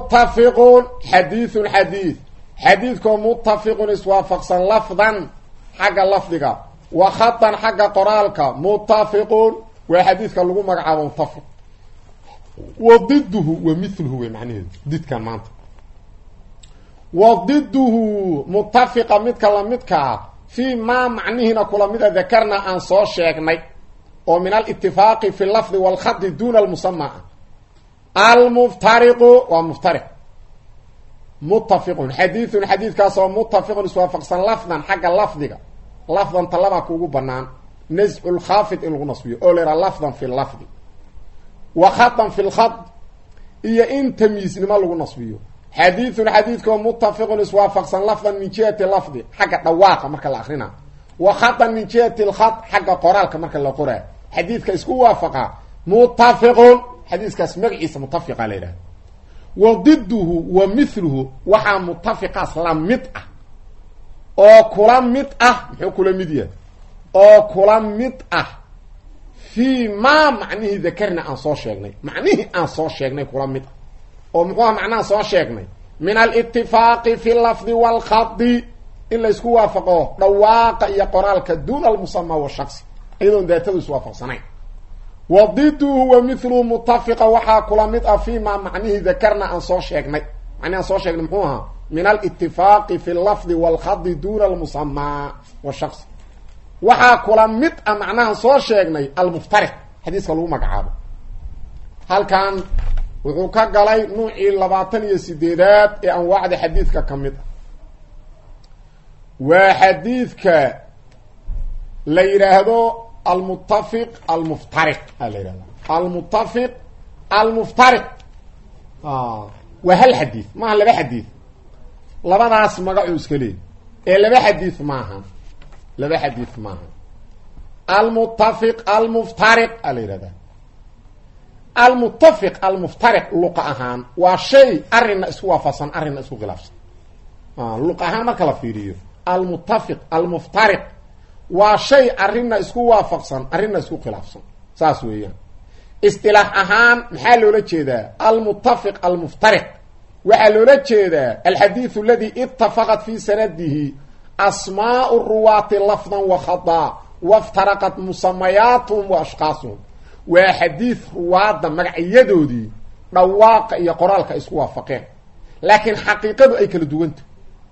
mutafiqun xadiithun xadiid xadiidkoo mutafiqun iswaafaqsan lafdan xagga lafdiga wa khatan xagga qoraalka mutafiqun waa xadiidka lagu magacaabo mutafiq wa diduhu wa miluhu wey macnaheedu didkan maanta wa diduhu mutafiqa midka lamidka ah fii maa macnihiina kula mida dakarna aan soo sheegnay oo min alitifaaqi fi lafdi walkhadi duna almusama almuftariqu waa muftariq mutafiqun xadiidun xadiidkaasoo mutafiqun iswaafaqsan lafdan xagga lafdiga lafdan talabaa kuugu banaan nascu lkhaafid in lagu nasbiyo oo la yhaha lafdan fi lafdi wa khadan fi lkhad iyo in tamyiisnimo lagu nasbiyo xadiidun xadiidkoo mutafiqun iswaafaqsan lafdan min jihati lafdi xagga dhawaaqa marka la akrina wa khadan min jihati lkhad xagga qoraalka marka la qoraa xadiidka isku waafaqa mutafiqun xadiiskaas magaciisa mutafiqa la yidhaha wa diduhu wa miluhu waxaa mutafiqaas la mid ah oo kula mid ah muxuu kula mid yahay oo kula mid ah fii maa macnihii dakarna aan soo sheegnay macnihii aan soo sheegnay kula mid ah oo muxuuha macnaha soo sheegnay min alitifaaqi fi lafdi walkhadi in laysku waafaqo dhawaaqa iyo qoraalka duuna almusama washaqsi iyadoon daatadu iswaafaqsanayn wa diduhu wa miluhu mutafiqa waxaa kula mid ah fii maa macnihii dakarna aan soo sheegnay macnihi aan soo sheegnay muxuu ahaa min alitifaaqi fi lafdi walkhadi duuna almusama washaqsi waxaa kula mid ah macnahan soo sheegnay almuftariq xadiiska lagu magacaabo halkan wuxuu ka galay nuucii labaatan iyo sideedaad ee anwaacda xadiidka ka mid ah waa xadiidka la yidhaahdo almutafiq almuftariq a la yidhahda almutafiq almuftariq waa hal xadiid maaha laba xadiid labadaas magacuu iska leey ee laba xadiid maaha laba xadiid maaha almutafiq almuftariq a la yidhahda almutafiq almuftariq luqa ahaan waa shay arrinna isku waafaqsan arrinna isku khilaafsan luqa ahaan marka la fiiriyo almutafiq almuftariq waa shay arrinna isku waafaqsan arrinna isku khilaafsan saas weeyaan istilaax ahaan maxaa loola jeedaa almutafiq almuftariq waxaa loola jeedaa alxadiidu aladi itafaqat fi sanadihi asmaau ruwaati lafdan wa khadaa waftaraqat musamayaatuhum wa ashkaasuhum waa xadiid ruwaadda magacyadoodii dhawaaqa iyo qoraalka isku waafaqeen laakiin xaqiiqadu ay kala duwanta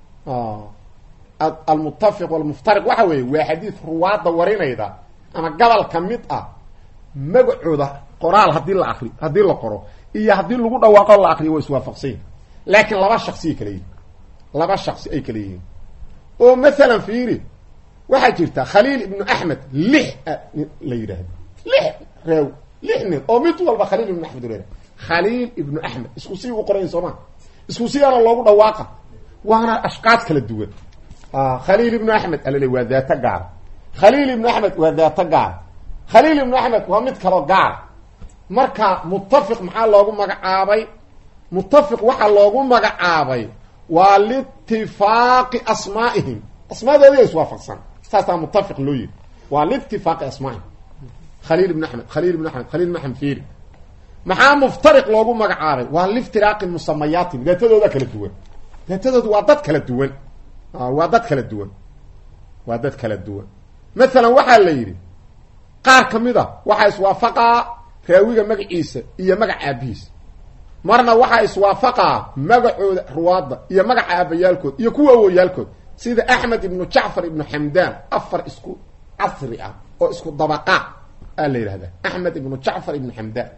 almutafiq walmuftariq waxa weeye waa xadiid ruwaadda warinayda ama gobol ka mid ah magacooda qoraal hadii la akri haddii la qoro iyo haddii lagu dhawaaqo la akriyo waa iswaafaqsanyihin laakiin laba shaksiay kala yihin laba shaksi ay kala yihiin oo masalan fiiri waxaa jirta khaliil ibnu axmed lix la yidhaahdo lix reew lix nin oo mid walba khaliil ibnu axmed reer khaliil ibnu axmed isku sii u qorayn sooma isku siyaana loogu dhawaaqa waana ashqaad kala duwan khaliil ibnu axmed alale waa daato gaar khaliil ibnu axmed waa daato gaar khaliil ibnu axmed waa mid kaloo gaar marka mutafiq maxaa loogu magacaabay mutafiq waxaa loogu magacaabay waa liitifaaqi asmaa'ihim asmaadoodii iswaafaqsan saasaa mutafiq loo yihi waa liitifaaqi asmaa'ihim khaliil ibnu axmed khaliil ibnu axmed khaliil ibnu axmed fiiri maxaa muftariq loogu magacaabay waa liftiraaqi musamayaatihim daatadooda kala duwan daatadoodu waa dad kala duwan waa dad kala duwan waa dad kala duwan masalan waxaa la yidhi qaar ka mid a waxaa iswaafaqaa raawiga magaciisa iyo magaca aabihiisa marna waxaa iswaafaqaa magacooda ruwaadda iyo magaca aabayaalkood iyo kuwa awoyaalkood sida axmed ibnu jacfar ibnu xamdaan afar isku casri ah oo isku dabaqaa aa la yidhahdaa axmed ibnu jacfar ibnu xamdaan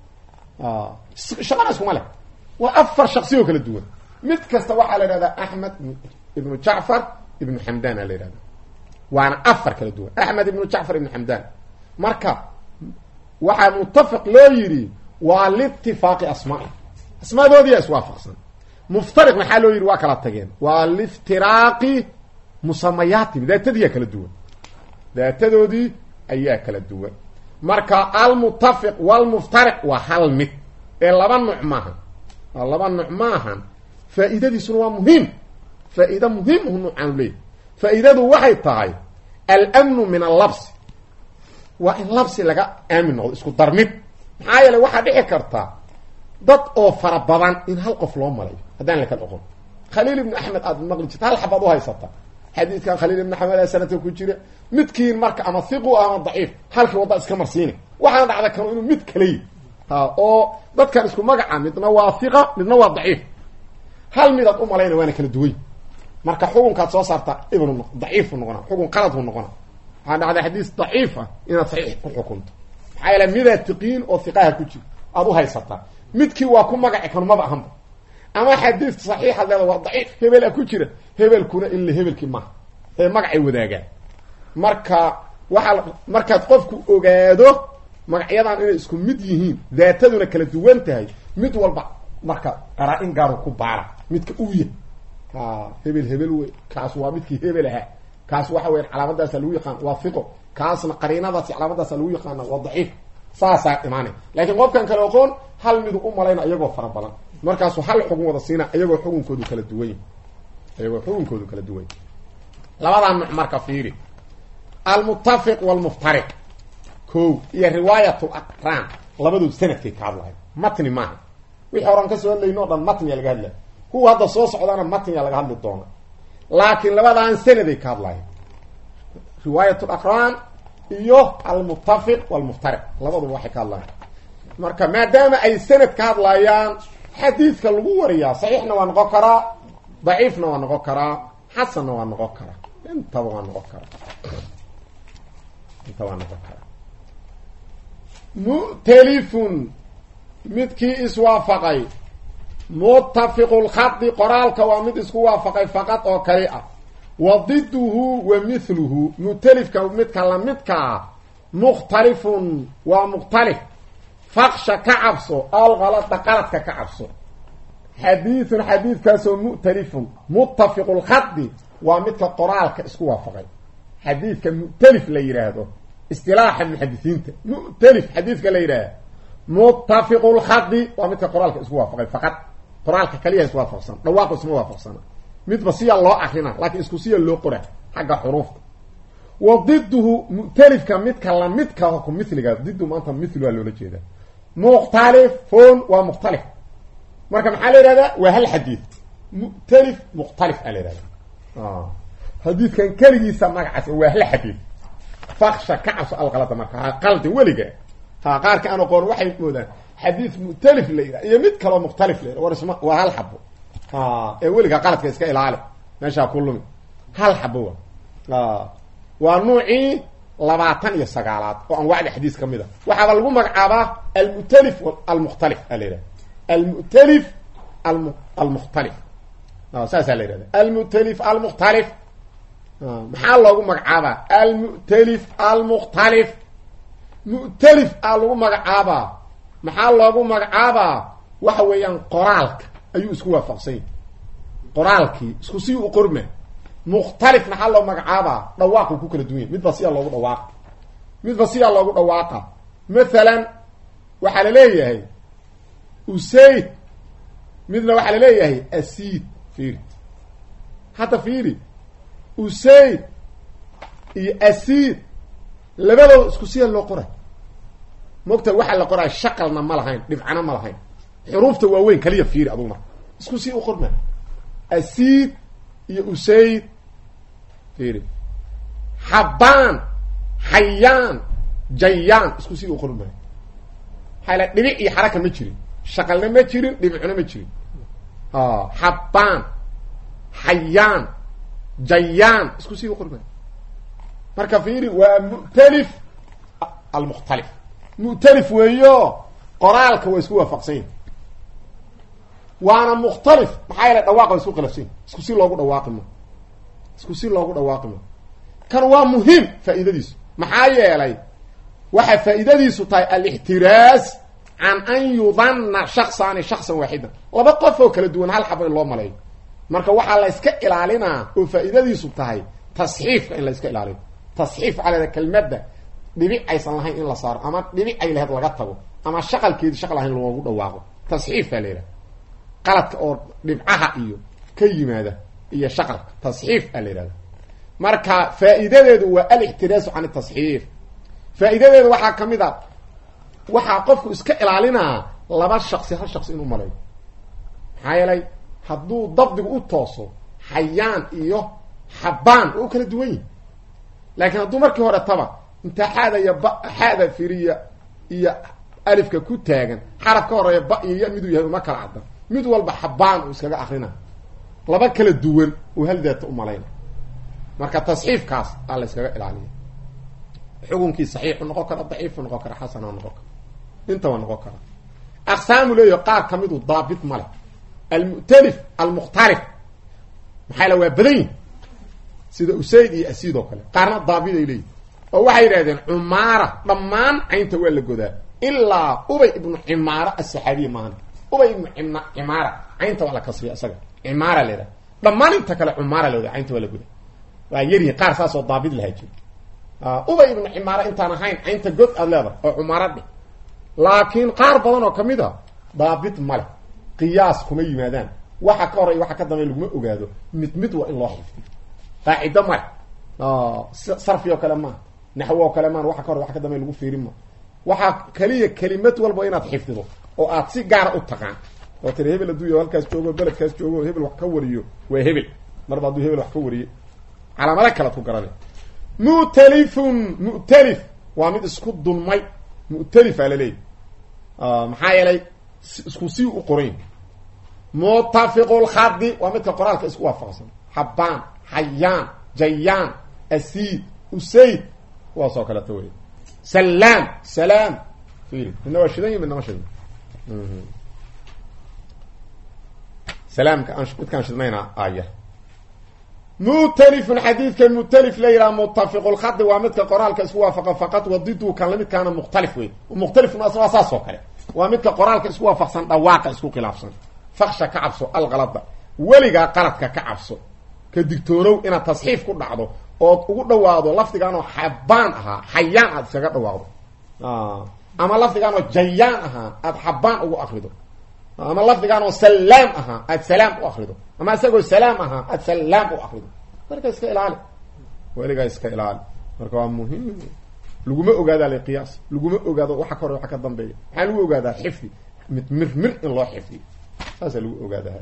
shaqana iskuma leh waa afar shaksi oo kala duwan mid kasta waxaa la yidhahdaa axmed ibnu jacfar ibnu xamdaan aa la yidhahda waana afar kala duwan axmed ibnu jacfar ibnu xamdaan marka waxaa mutafiq loo yidhi waa liitifaaqi asmaai asmaadoodiyaa iswaafaqsan muftariq maxaa loo yidhi waa kala tageen waa liftiraaqi musamayaatihim daatadiyaa kala duwan daatadoodii ayaa kala duwan marka almutafiq walmuftariq waa hal mid ee laba nuuc maaha waa laba nuuc maahan faa'iidadiisuna waa muhiim faa-iida muhiimhu nuucaanu leeyahy faa-iidadu waxay tahay almnu min allabsi waa in labsi laga aamin noqdo isku darmid maxaa yeeley waxaa dhici karta dad oo fara badan in hal qof loo malayo haddaan la kala oqon khaliil ibnu axmed aada maqli jirta hal xabaad u haysata xadiidkan khaliil ibn xamed sanadka ku jira midkiin marka ama hiqu ama daciif halkii wadda iska marsiina waxaana dhacda kanu inuu mid kaleyi ha oo dadkan isku magaca midna waa hiqa midna waa daciif hal midaad u malayna waana kala duway marka xukunkaad soo saarta ibnu daciifu noqona xukun qaladku noqona waxaa dhacda xadiis daciif ah inaad saxiix ku xukunto maxaa yeele midaad tiqiin oo hiqaha ku jiro aada u haysataa midkii waa ku magaci kanu maba ahanba ama xadiiska saxiixaad leeda waa daciif hebela ku jira hebelkuna ila hebelkii maaha ee magacay wadaagaan marka waxaa markaad qofku ogaado magacyadan inay isku mid yihiin daataduna kala duwan tahay mid walba marka qaraa-in gaaru ku baara midka uu yahy ha hebel hebel wey kaas waa midkii hebel ahaa kaas waxa weya calaamadaasa lagu yaqaan waa fiqo kaasna qariinadaasi calaamadaasa lagu yaqaana waa daciif saasaa imaanay laakiin qofkan kale oqoon hal midu u malayna iyagoo fara badan markaasuu hal xugun wada siina iyagoo xukunkoodu kala duwan iyagoo xukunkoodu kala duwan labadaa nuc marka fiiri almuttafiq walmuftariq ko iyo riwaayat laqraan labadoodu sanadkay ka hadlahay matni maaha wixii horan kasoo hadlayno o dhan matniya laga hadlaya kuwa hadda soo socdaana matniya laga hadli doona laakiin labadaan sanaday ka hadlahay riwaayat laqraan iyo almuttafiq walmuftariq labaduba waxay ka hadlayan marka maadaama ay sanad ka hadlayaan xadiidka lagu wariyaa saxiixna waa noqon karaa daciifna waa noqon karaa xasanna waa noqon karaa intaba waa noqon karaa inta waa noqon karaa mu'talifun midkii iswaafaqay muttafiqu lkhadi qoraalka waa mid isku waafaqay faqad oo kali ah wa diduhu wa mithluhu mu'talifka midka lamidkaa mukhtalifun waa mukhtalif faqsha ka cabso alkalada qaladka ka cabso xadiidun xadiidkaasoo mu'talifun muttafiqu lkhadi waa midka qoraalka isku waafaqay xadiidka mu'talif la yidhaahdo istilaaxa muxadisiinta mu'talif xadiidka la yidhaahdo muttafiqu lkhadi waa midka qoraalka isku waafaqay faqad qoraalka kaliya isku waafaqsan dhawaaqu isma waafaqsana midba siya loo akrina laakiin isku siya loo qora xagga xuruufta wa diduhu mu'talifka midka lamidka ku miliga didu maanta mil waa loola jeedaa mukhtalifun waa mukhtalif marka maxaa la yihahdaa waa hal xadiid mu'talif mukhtalif aa la yihahda xadiidkan keligiisa magacaas waa hal xadiid faksha ka cabso alqalada marka ha qaldi weliga ha qaarka aan aqoon waxay moodaan xadiid mu'talif la yidhaha iyo mid kaloo mukhtalif la yidhaha war isma waa hal xabo ee weliga qaladka iska ilaali meeshaa ku lumi hal xabo wa waa nuucii labaatan iyo sagaalaad oo anwaacda xadiis ka mid a waxaaba lagu magacaabaa almu'talif almukhtalif aa la yidhaha almu'talif alm almukhtalif saasaa la yidhahda almu'talif almukhtalif maxaa loogu magacaabaa almu'talif almukhtalif mu'talif aa lagu magacaabaa maxaa loogu magacaabaa waxa weeyaan qoraalka ayuu isku waafaqsanya qoraalkii isku sii u qorma mukhtalif maxaa loo magacaabaa dhawaaqu ku kala duwan yahy midba siyaa loogu dhawaaqa midba siyaa loogu dhawaaqa mathalan waxaa la leeyahay usayd midna waxaa la leeyahay asiid fiiri hadda fiiri usayd iyo asiid labadooda isku siya loo qoray mogta waxaa la qoraa shaqalna ma lahayn dhibcana ma lahayn xuruufta waaweyn kaliya fiiri adugu marka isku sii u qorma asiid iyo usayd fiiri xabaan xayaan jayaan isku sii u qorma maxaa la dhibic iyo xaraka ma jirin shaqalna ma jirin dhibicna ma jirin xabaan xayaan jayaan isku sii u qorma marka fiiri waa mu'talif almukhtalif mu'talif weeyo qoraalka waa isku waafaqsan yahi waana mukhtalif maxaa yeele dhawaaqa waa isku khilafsan yahi isku si loogu dhawaaqi ma isku si loogu dhawaaqi ma kan waa muhiim faa'iidadiisu maxaa yeelay waxay faa'iidadiisu tahay alixtiraas can an yudanna shaksaani shaksan waaxidan laba qof oo kala duwan hal xabo in loo maleeyo marka waxaa la iska ilaalinaa oo faa'iidadiisu tahay tasxiifka in la iska ilaaliyo tasxiif waxaa la kelmadda dhibic aysan lahayn in la saaro ama dhibic ay lahayd laga tago ama shaqalkeedi shaqal ahayn loogu dhawaaqo tasxiif baa la yidhaha qaladka oo dhibcaha iyo ka yimaada iyo shaqalka tasxiif aa la yidhahda marka faa'iidadeedu waa alixtiraasu can tasxiif faa'iidadeedu waxaa ka mid a waxaa qofku iska ilaalinaa laba shaqsi hal shaqsi inuu maleeyo maxaa yeelay hadduu dabdigu u tooso xayaan iyo xabaan waa u kala duwan yihi laakiin hadduu markii hore taba intaa xaada iyo ba xaada firiya iyo alifka ku taagan xaraf ka horeeya ba iyo ya miduu yahay uma kala caddan mid walba xabaan uu iskaga akrina laba kala duwan uu hal daata umalayna marka tasxiifkaas aa la yskaga ilaaliya xukunkii saxiixu noqon kara daciifu noqon kara xasana noqon kara intaba noqon kara aqsaamu leeyaho qaar ka midu daabit ma leh almu'talif almukhtalif maxaa la waa badan yihin sida usayd iyo asiid oo kale qaarna daabit ay leeyihin oo waxay yidhahdeen cumaara dhammaan caynta waa la godaa ilaa ubay ibnu cimaara asaxaabiya maahan ubay ibnu cimaara caynta waa la kasriya isaga cimaara la yidhaha dhammaan inta kale cumaara la yidhaha caynta waa la godaa waa yaryihin qaar saasoo daabit lahaa jiro ubay ibnu cimaara intaan ahayn caynta god aad leedahay oo cumaara dheh laakiin qaar badan oo kamid a daabit male qiyaas kuma yimaadaan waxa ka horey waxa ka dambeey laguma ogaado mid mid waa in loo xifdiyo qaacido male sarfi oo kale maaha naxwo oo kale maan waxa ka horey waxa ka dambeey lagu fiirin ma waxaa keliya kelimad walba inaad xifdido oo aad si gaara u taqaan oo tiri hebel hadduu halkaas joogo beledkaas joogo hebel wax ka wariyo waa hebel marba hadduu hebel wax ka wariyo calaamado kalead ku garana mu'talifun mu'talif waa mid isku dulmay mu'talifaa laleeyahy maxaa yeelay isku sii u qorayn mutafiqulkhadi waa midka qoraalka isku waafaqsan xabaan xayaan jayaan asiid usayd kuwaas oo kaleeto wey salaam salaam fiiri midna waa shidan yi midna ma shidan salaamka aan midkaan shidnayna aya mu'talifun xadiidka mu'talif la yidhaha mutafiqulkhadi waa midka qoraalka isku waafaqa faqad wadidu kan lamidkaana mukhtalif wey mukhtalifun asna waa saas oo kale waa midka qoraalka isku waafaqsan dhawaaqa isku khilaafsan faksha ka cabso alkalada weligaa qaladka ka cabso ka digtoonow inaad tasxiif ku dhacdo ood ugu dhawaado lafdigaanoo xabaan ahaa xayaan aad iskaga dhawaaqdo ama lafdigaanoo jayaan ahaa aad xabaan ugu akrido ama lafdigaanoo salaam ahaa aad salaam u akrido ama isagoo salaam ahaa aad salaam u akrido marka iska ilaali weligaa iska ilaali marka waa muhiim laguma ogaadaa la qiyaas laguma ogaado waxa ka hore waxa ka dambeeya maxaa lagu ogaadaa xifdi mid mir mir in loo xifdiyo saasaa lagu ogaadaa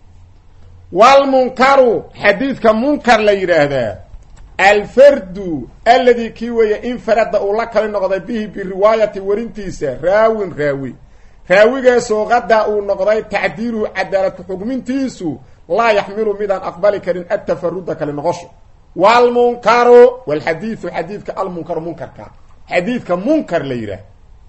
walmunkaru xadiidka munkar la yidhaahdaa alfardu aladi kii weeye infarada uu la kali noqday bihi biriwaayati warintiisa raawin raawi raawigaasoo qadaa uu noqday tacdiiluhu cadaalad ku-xugmintiisu laa yaxmilu midaan aqbali karin atafaruda kali noqosho walmunkaru walxadiidu xadiidka almunkaru munkarka xadiidka munkar la yidhaah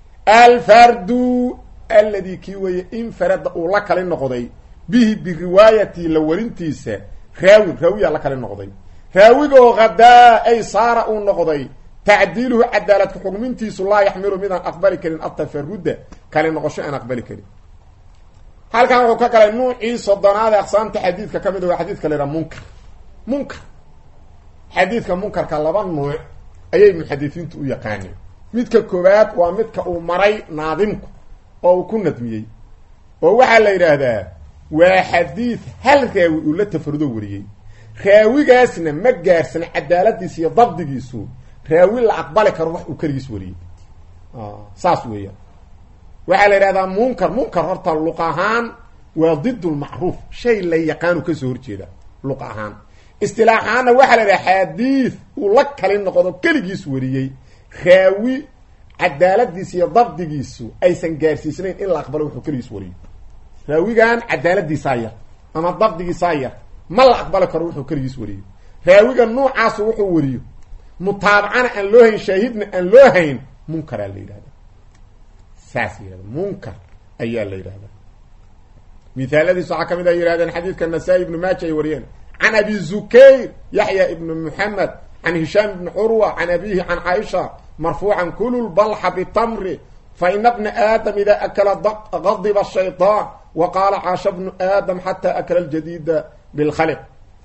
alfardu aladi kii weeye infarada uu la kali noqday bihi biriwaayati la warintiisa raawin raawiyaa la kali noqday raawigoo hadaa ay saara uu noqday tacdiiluhu cadaaladka xugmintiisu laa yaxmilu midaan aqbali karin atafaruda kali noqosho aan aqbali karin halkan wuxuu ka galay nuucii sodonaada aqsaamta xadiidka ka mid waa xadiidka la yidhaha munkar munkar xadiidka munkarka laba nuuc ayay muxadisiintu u yaqaaneen midka koowaad waa midka uu maray naadimku oo uu ku nadmiyey oo waxaa la yidhaahdaa waa xadiid hal raawi uu la tafarudo wariyey raawigaasna ma gaarsan cadaaladiisa iyo dabdigiisu raawi la aqbali karo wax uu keligiis wariyey saas weeyaan waxaa la yidhahdaa munkar munkar horta luq ahaan waa did lmacruuf shay la yaqaanu kasoo horjeeda luq ahaan istilaaxaanna waxaa la yidhaha xadiid uu la kali noqdo keligiis wariyey raawi cadaaladiisa iyo dabdigiisu aysan gaarsiisnayn in la aqbalo wuxuu keligiis wariyey raawigan cadaaladiisaa yar ama dabdigiisaa yar ma la aqbali karo wuxuu keligiis wariyo raawiga nuucaasu wuxuu wariyo mutaabacana aan loo hayn shaahidna aan loo hayn munkaraa la yidhahda saas yihahda munkar ayaa la yidhahda mithaaladiis waxaa ka mid a yihahdeen xadiidka nasaa-i ibnu maaja ay wariyeen can abi zukayr yaxya ibnu muxamed can hishaam ibni curwa can abihi can caaisha marfuucan kulu lbalxa bitamri fa ina bna aadam ida akala gadiba shayطaan wa qaala caasha bnu aadam xataa akala ljadiida bilkhaliq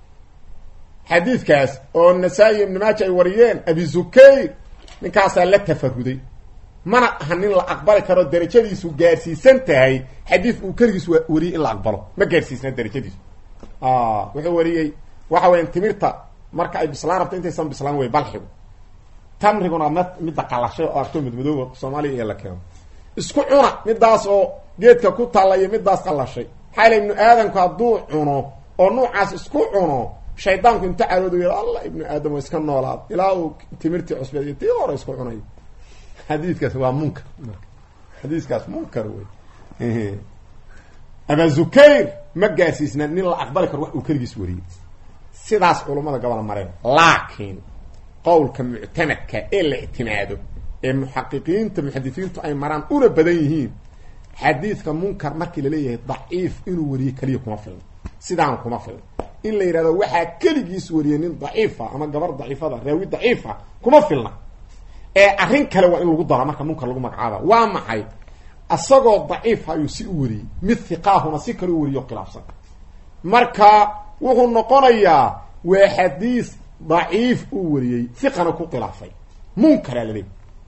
xadiidkaas oo nasaa-i ibnu maaja ay wariyeen abi zukayr ninkaasaa la tafaruday mana aha nin la aqbali karo darajadiisu gaarsiisan tahay xadiid uu keligiis wariyey in la aqbalo ma gaarsiisna darajadiisu wuxuu wariyey waxa weyan timirta marka ay bislaan rabto intaysan bislaan wey balxigu tamriguna m midda qalashay oo arto madmadooba soomaaliya iyo la keeno isku cuna midaas oo geedka ku taalla iyo midaas qalashay maxaa yala ibnu aadamku hadduu cuno oo nuucaas isku cuno shaydaanku inta caroodu yidha allah ibnu aadam waa iska noolaad ilaa uu timirtii cusbeed iyo tii hore isku cunayo xadiidkaas waa munkar marka xadiiskaas munkar wey aba zukayr ma gaarsiisna nin la aqbali karo wax uu keligiis wariyey sidaas culummada gobol mareen laakiin qowlka muctamadka ee la ictimaado ee muxaqiqiinta muxadisiintu ay maraan una badan yihiin xadiidka munkar markii laleeyahay daciif inuu wariyo keliya kuma filna sidaan kuma filna in la yidhahdo waxaa keligiis wariyay nin daciifa ama gabar daciifada raawi daciifa kuma filna ee arrin kale waa in lagu daro marka munkar lagu magacaaba waa maxay isagoo daciifa ayuu si u wariyey mid hiqaahuna si kale u wariyo khilaafsan marka wuxuu noqonayaa waa xadiis daciif uu wariyey hiqana ku khilaafay munkaraa laleeyahy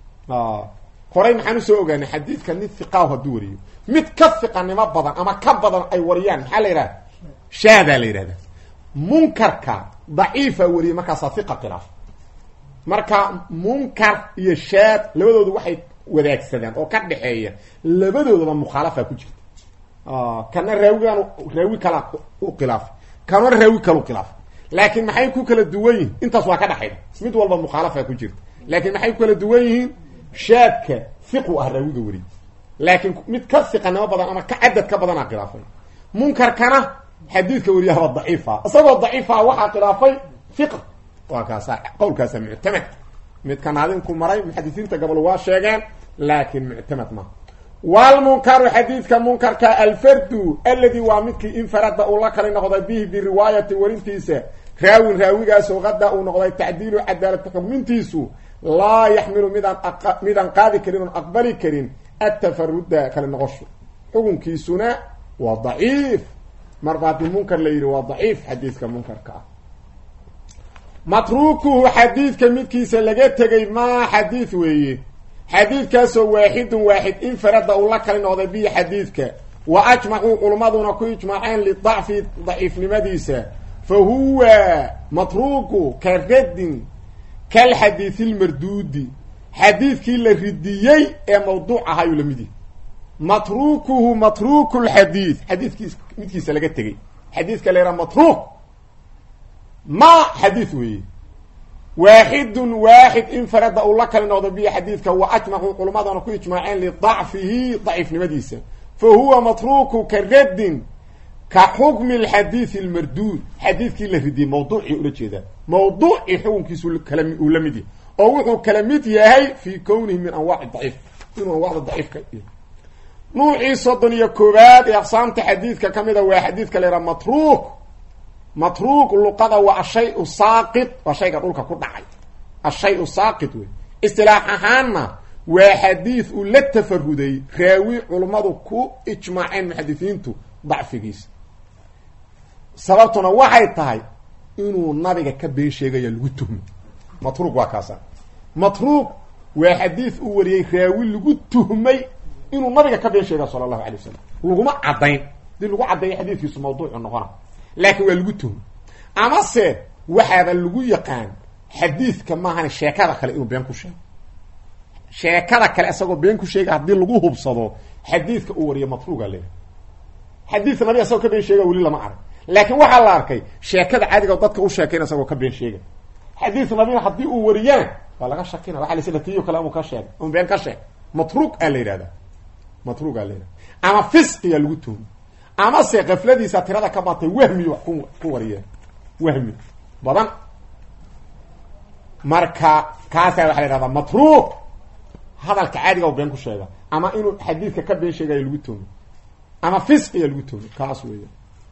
horey maxaan usoo ogaanay xadiidka nin hiqaahu hadduu wariyo mid ka hiqanimo badan ama ka badan ay wariyaan maxaa la yidhahda shaadaa la yidhahda munkarka daciifa wariyey markaasaa hiqa khilaaf marka munkar iyo shaad labadoodu waxay wadaagsadaan oo ka dhexeeya labadoodaba mukhaalafa ku jirta kana raawigan raawi kala u khilaafay kana raawi kala u khilaafay laakiin maxay ku kala duwan yihiin intaas waa ka dhexayda mid walba mukhaalafa ku jirta laakiin maxay ku kala duwan yihiin shaadka hiqu ah raawiga weri laakiin mid ka hiqanimo badan ama ka cadad ka badanaa khilaafay munkarkana xadiidka wariyahaba daciifa isagoo daciifa waxaa khilaafay hiqa waa kaasa qowlkaasa muctamad midka naadinku maray muxadisiinta gobol waa sheegeen laakiin muctamad ma wlmunkaru xadiidka munkarka alfardu aladi waa midkii infarada uu la kali noqday bihi biriwaayati warintiisa raawin raawigaasoo qada uu noqday tacdiilu cadaalad xugmintiisu laa yaxmilu midaan midaan qaadi karin oon aqbali karin atafaruda kale noqosho xukunkiisuna waa daciif marba haddii munkar la yidhi waa daciif xadiidka munkarka ah matruukuhu xadiidka midkiisa laga tegay maa xadiid weeye xadiidkaasoo waaxidun waaxid infarada uu la kali noqday bihi xadiidka wa ajmacuu culummaduna ku ijmaaceen lidacfi daciifnimadiisa fa huwa matruuku ka raddin kalxadiidi lmarduudi xadiidkii la ridiyey ee mawduuc ahaayuu la mid yahy matruukuhu matruuku lxadiid xadiidkiis midkiisa laga tegay xadiidka la yhaha matruuk ma xadiid weeye waaxidun waaxid infarada uu la kali noqdo bihi xadiidka wa ajmacuu culummadana ku ijmaaceen lidacfihi daciifnimadiisa fa huwa matruuku ka raddin ka xukmi lxadiidi lmarduud xadiidkii la ridiyey mawduucii ula jeedaa mawduucii xukunkiisu kala uu la mid yahay oo wuxuu kala mid yahay fii kownihi min anwaaci daciif inuu anwacda daciifka nuucii soddon iyo koobaad ee aqsaamta xadiidka ka mida waa xadiidka la yhaha matruuk matruuk luqada waa ashay-u saaqid waa shayga dhulka ku dhacay ashay-u saaqid wey istilaax ahaanna waa xadiid uu la tafaruday raawi culummadu ku ijmaaceen muxadisiintu dacfigiisa sababtuna waxay tahay inuu nabiga ka been sheegaya lagu tuhmay matruuk waa kaasa matruuk waa xadiid uu wariyey raawi lagu tuhmay inuu nabiga ka been sheegaya sala allahu alay wasalam laguma caddayn hadii lagu caddeeyo xadiidkiisu mawduucu noqona laakiin waa lagu tuhmay amase waxaaba lagu yaqaan xadiidka maahan sheekada kale inuu been ku sheego sheekada kale isagoo been ku sheega haddii lagu hubsado xadiidka uu wariyo matruuga leeyahay xadiidka nabiga isagoo ka been sheega weli lama arag laakiin waxaa la arkay sheekada caadiga dadka u sheekayna isagoo ka been sheega xadiidka nabiga haddii uu wariyana waa laga shakina waa lasla tiyo kale amuu ka sheegay un been ka sheeg matruuq aa la yidhahda matruuq aa la yidhahda ama fisqiya lagu tuhmay amase kafladiisa tirada ka batay wahmiyo wax ku ku wariyeen wahmi badan marka kaasaa waxa la yhahdaa matruuq hadalka caadiga been ku sheega ama inuu xadiidka ka been sheegayo lagu tuhmay ama fisqiya lagu tuhmay kaas weya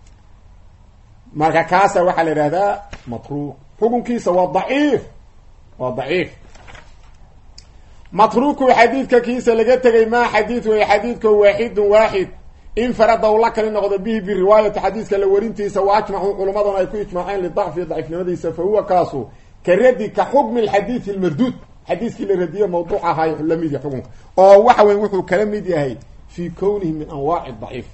marka kaasa waxaa la yidhahdaa matruuq xukunkiisa waa daciif waa daciif matruuku xadiidka kiisa laga tegay maa xadiid weeye xadiidka waaxidun waaxid infarada uu la kali noqdo bihi biriwaayati xadiidka la warintiisa wa ajmacuu culummaduna ay ku ijmaaceen lidacfi daciifnimadiisa fa huwa kaasu ka radi ka xukmi lxadiidi almarduud xadiidkii la radiye mawduuc ahay la mid yahay xukunka oo waxa weyn wuxuu kala mid yahay fii kownihi min anwaaci daciif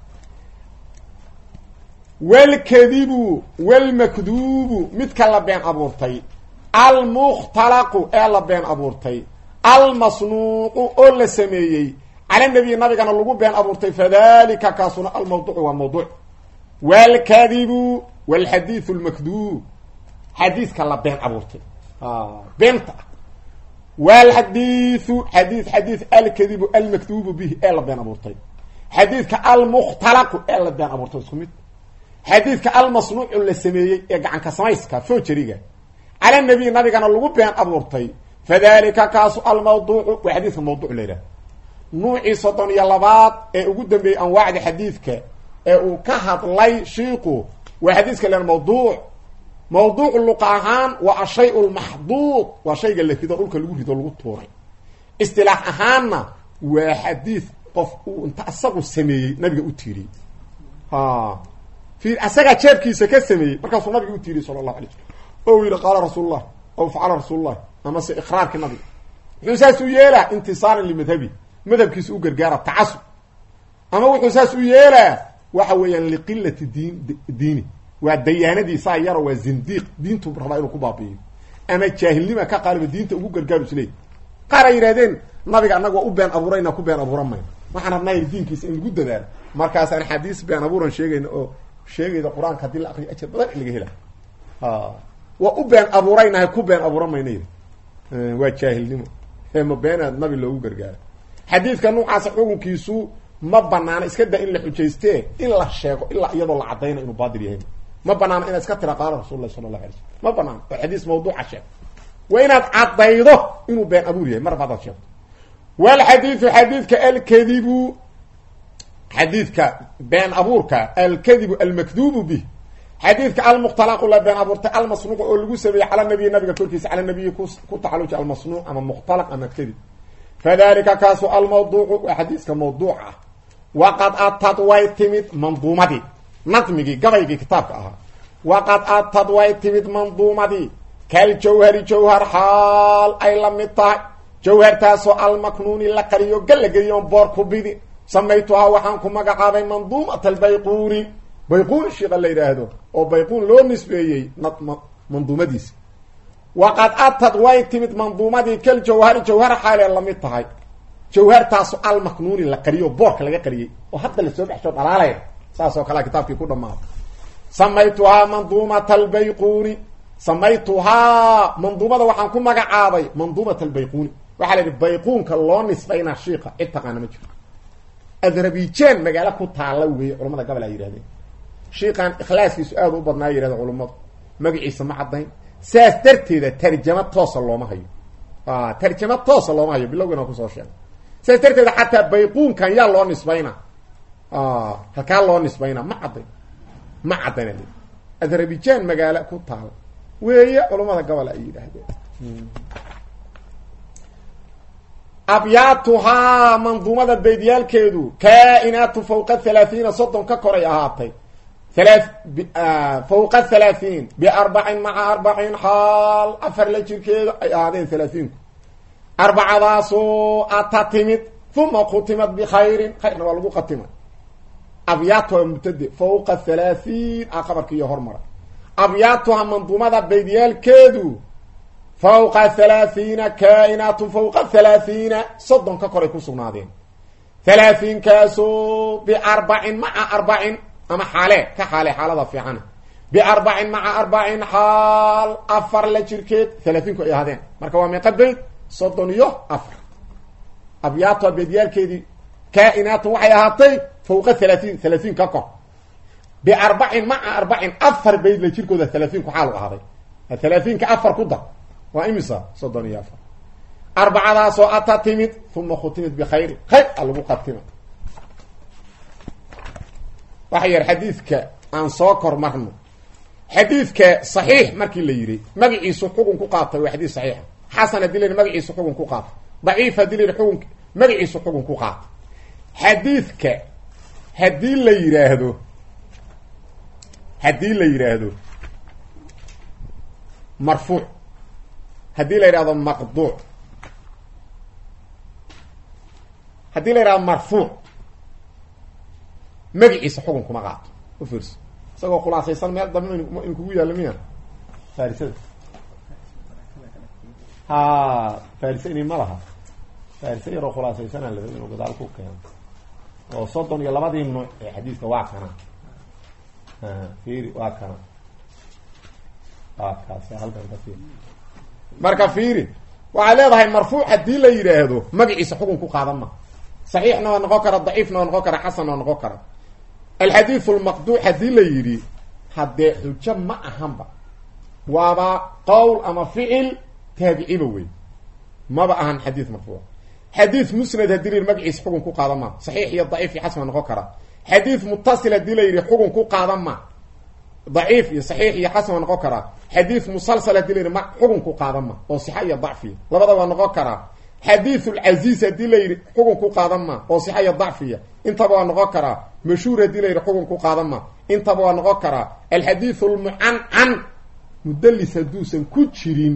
walkadibu walmakduubu midka la been abuurtay almukhtalaqu ee la been abuurtay almasnuuqu oo la sameeyey cala nabiyi nabigana lagu been abuurtay fadalika kaasuna almawduucu waa mawduuc walkadibu walxadiidu lmakduub xadiidka la been abuurtay beenta ah walxadiidu xadiid xadiid alkadibu almakduubu bihi ee la been abuurtay xadiidka almukhtalaqu ee la been abuurtay isku mid xadiidka almasnuucu la sameeyey ee gacanka samayska fojeriga cala nabiy nabigana lagu been abuurtay fadalika kaasu almawduucu waa xadiidka mawduuc la yidhaha nuucii soddon iyo labaad ee ugu dambeeyey anwaacda xadiidka ee uu ka hadlay shiiku waa xadiiska len mawduuc mawduuc luqa ahaan waa ashay lmaxduud waa shayga la rido dhulka lagu rido lagu tuuray istilaax ahaanna waa xadiid qof uu inta asagu sameeyey nabiga u tiiriyey i asagaa jeebkiisa ka sameeyey markaasuu nabiga u tiiriyey sala allahu alay slam o u yidhi qaala rasuulullah aw facala rasuulullah amase iqraarkii nabiga muxuu saas u yeelaa intisaaran limadhabi madhabkiisa u gargaara tacasub ama wuxuu saas u yeelaa waxa weeyaan liqilati diin diini waa dayaanadiisaa yaro waa zindiiq diintu rabaa inuu ku baabi'iyo ama jaahilnima ka qaaliba diinta ugu gargaaru isleey qaar ay yidhahdeen nabiga annaga waa u been abuurayna ku been abuuran mayno waxaan rabnaa yidhi diinkiisa in lagu dadaalo markaasaan xadiis been abuuran sheegayna oo sheegayda qur-aanka haddii la akriyo ajar badan in laga hela waa u been abuuraynahay ku been abuuran mayna yidhi waa jaahilnimo ma beenaad nabi loogu gargaara xadiidka noocaasa xukunkiisu ma banaano iska da in la xujayste in la sheego ilaa iyadoo la cadayna inuu baatil yahay ma banaano inaad iska tira qaala rasul lahi sala allahu alay slm ma banaano oo xadiis mawduuca sheeg waa inaad caddaydo inuu been abuur yahay mar baadaad sheegto walxadiidu xadiidka alkadibu xadiidka been abuurka alkadibu almakduubu bih xadiidka almukhtalaqu la been abuurtay almasnuuq oo lagu sameeyey cala nabiyi nabiga korkiisa cala nabiyi ku tacaluja almasnuuc ama mukhtalaq ama kadib fadalika kaasu almawduucu waa xadiiska mawduuc ah waqad atad way timid manduumadii nadmigii gabaygii kitaabka ahaa waqad atad way timid manduumadii kal jawhari jawhar xaal ay la mid tahay jawhartaasoo almaknuuni la qariyo gallageliyoon boor ku bidi samaytuhaa waxaan ku magacaabay manduumat albayquuni bayquun shiiqa la yidhaahdo oo bayquun loo nisbeeyey manduumadiisa waqad atad way timid manduumadii kal jawhari jawhar xaalee lamid tahay jawhartaasu almaknuuni la qariyo boorka laga qariyey oo hadda lasoo baxsho dhalaalaya saas oo kalea kitaabkii ku dhamaaday samaytuhaa manduumata albayquuni samaytuhaa manduumada waxaan ku magacaabay manduumata albayquuni waxaa la yidhi bayquunka loo nisbaynaa shiika cid taqaana ma jiro adrabijan magaalo ku taalla weeye culamada gobol ay yidhahdeen shiikan ikhlaaskiisu aada u badnaa yidhahda culummadu magaciisa ma caddayn saas darteeda tarjama toosa looma hayo tarjama toosa looma hayo bilowgiina kusoo sheegay saas darteeda xataa bayquunkan yaa loo nisbaynaa halkaa loo nisbaynaa ma caddayn ma caddayn adrabijan magaalo ku taala weeye culummada gobol ay yidhaahdeen abyaatuhaa manduumada beydyaalkeedu kaa-inaatu fawqa halaahiina soddon ka koray ahaatay fawqa halaahiin biarbacin maca arbacin xaal afar la jirkeeda ay ahaadeen halaathiinku arbacadaasoo ata timid uma khutimad bikhayrin khayrna waa lagu khatimay abyaatuha mubtade fawqa halaahiin a qabarkiiyo hormara abyaatuha manduumada beydyaalkeedu fawqa halaahiina kaa-inaatu fawqa halaahiina soddon ka koray ku sugnaadeen halaahiinkaasoo biarbacin maca arbacin ama xaale ka xaale xaalada fiicana biarbacin maca arbacin xaal afar la jirkeed halaathiinku ay ahaadeen marka waa meeqa beyd soddon iyo afar abyaatuha beedyaalkeedii kaa-inaatu waxay ahaatay fawqa halaahiin halaahiin ka kor biarbacin maca arbacin afar beyd la jirkooda halaathiinku xaalu ahaaday halaahiinka afar ku dar waa imisa soddon iyo afar arbacadaasoo ata timid uma khutimid bikhayri khayr a lagu qatima waxa yar xadiidka aan soo kor marno xadiidka saxiix markii la yidhi magaciisu xugun ku qaatay waa xadiis saxiixa xasan haddii la yidhi magaciisu xugun ku qaatay daciif haddii la yidhi xugun magaciisu xugun ku qaatay xadiidka haddii la yidhaahdo haddii la yidhaahdo marfuuc haddii la yidhahdo maqduuc haddii la yidhahdo marfuuc magaciisa xukun kuma qaato u fiirso isagoo khulaasaysan meel dambe in kugu yaallo miya farisada ha farisa ini ma laha farisa yaroo khulaasaysanaa la inuu gadaal ku keeno oo soddon iyo labadii nuuc ee xadiiska waa kana fiiri waa kana marka fiiri waxay leedahay marfuuc haddii la yidhaahdo magaciisa xukun ku qaadan ma saxiixna waa noqon kara daciifna waa noqon kara xasanna waa noqon kara alxadiidu lmaqduuc haddii la yidhi haddee xujo ma ahanba waaba qowl ama ficil taabiciba wey maba ahan xadiid marfuuc xadiid musnad haddii la yidhi magaciisa xukun ku qaadan ma saxiix iyo daciif iyo xasan waa noqon kara xadiid mutasil haddii la yidhi xukun ku qaadan ma daciif iyo saxiix iyo xasan waa noqon karaa xadiid musalsal hadii la yidhi ma xukun ku qaadan ma oo sixa iyo dacfiya labada waa noqon karaa xadiid lcaziiz haddii la yidhi xukun ku qaadan ma oo sixa iyo dacfiya intaba waa noqon karaa mashhuur haddii la yidhi xukun ku qaadan ma intaba waa noqon karaa alxadiid lmucancan mudalis hadduusan ku jirin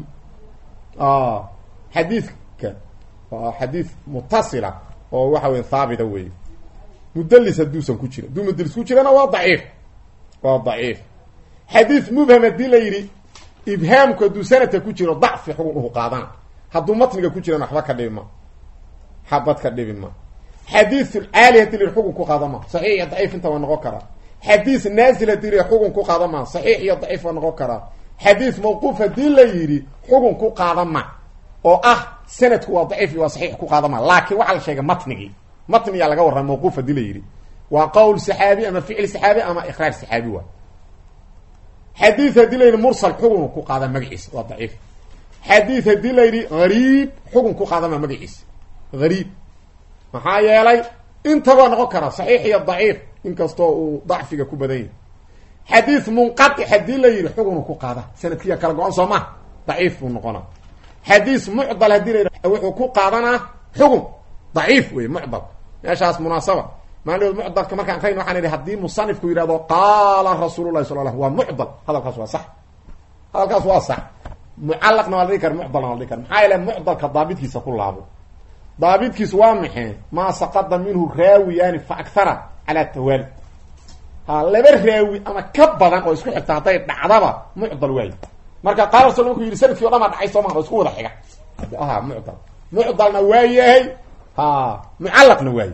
xadiidka waa xadiid mutasila oo waxa weya haabita wey mudalis hadduusan ku jirin hadduu mudalis ku jirana waa daciif waa daciif xadiid mubham haddii la yidhi ibhaamku hadduu sanadka ku jiro dacfi xugun uhu qaadana hadduu matniga ku jirana waxba ka dhibi ma xabad ka dhibi ma xadiid caali hadii la yidhi xugun ku qaadan ma saxiix iyo daciif inta waa noqon karaa xadiid naazil hadii la yidhi xugun ku qaadan ma saxiix iyo daciif waa noqon karaa xadiid mawquuf haddii la yidhi xugun ku qaadan ma oo ah sanadku waa daciif iyo waa saxiix ku qaadan ma laakiin waxaa la sheegay matnigii matniyaa laga warrama mawquuf hadii la yidhi waa qowl saxaabi ama ficil saxaabi ama iqraar saxaabi waa xadiid haddii la yidhi mursal xugun ku qaada magaciisa waa daciif xadiid haddii la yidhi hariib xugun ku qaadama magaciisa hariib maxaa yeelay intabaa noqon kara saxiix iyo daciif inkastoo uu dacfiga ku badan yahay xadiid munqatic haddii la yidhi xugunu ku qaada sanadkiya kala go-an soo maha daciif buu noqona xadiis mucdal haddii la yidhi wuxuu ku qaadanaa xugun daciif wey mucdal meeshaas munaasaba maalin mucdalka markaan akrayn waxaan idhi haddii musanifku yidhahdo qaala rasuul lahi sal l waa mucdal hadalkaas waa sax hadalkaas waa sax mucalaqna waa la dhigi kara mucdalna waa la dhigi kara maxaa yeele mucdalka daabidkiisa ku laabo daabidkiisu waa maxay maa saqada minhu raawiyaani fa akhara calaa tawaali ha laba raawi ama ka badan oo isku xigta hadday dhacdaba mucdal waayo marka qaala rasul markuu yidhi sanadkii o dhan baa dhacay soo maa oo isku wada xiga aha mucdal mucdalna waa yahay ha mucalaqna waaye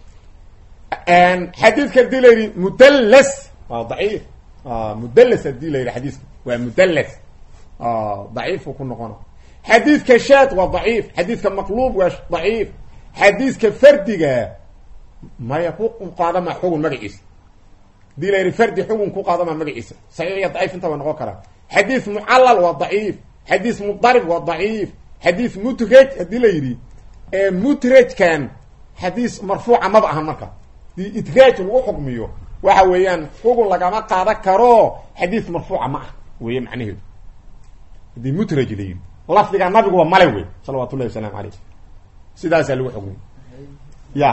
xadiidka hadii la yidhi mudallas waa daciif mudallas hadii la yidhi xadiiska waa mudallas daciifu ku noqona xadiidka shaad waa daciif xadiidka maqluub waa daciif xadiidka fardiga maya ku qaadama xugun magaciisa hadii la yidhi fardi xugun ku qaadama magaciisa saxiix iyo daciif inta waa noqon karaa xadiid mucallal waa daciif xadiid mudarib waa daciif xadiid mutraj hadii la yidhi mutrajkan xadiis marfuuca maba ahan marka dii idraaj lagu xukmiyo waxa weeyaan xugun lagama qaadan karo xadiis marfuuca ma ah weeye macnaheedu hadii mutraj la yidhi lafdiga nabiguba male wey salawat ullahi wasalaamu aleyh sidaasaa lagu xukmiy ya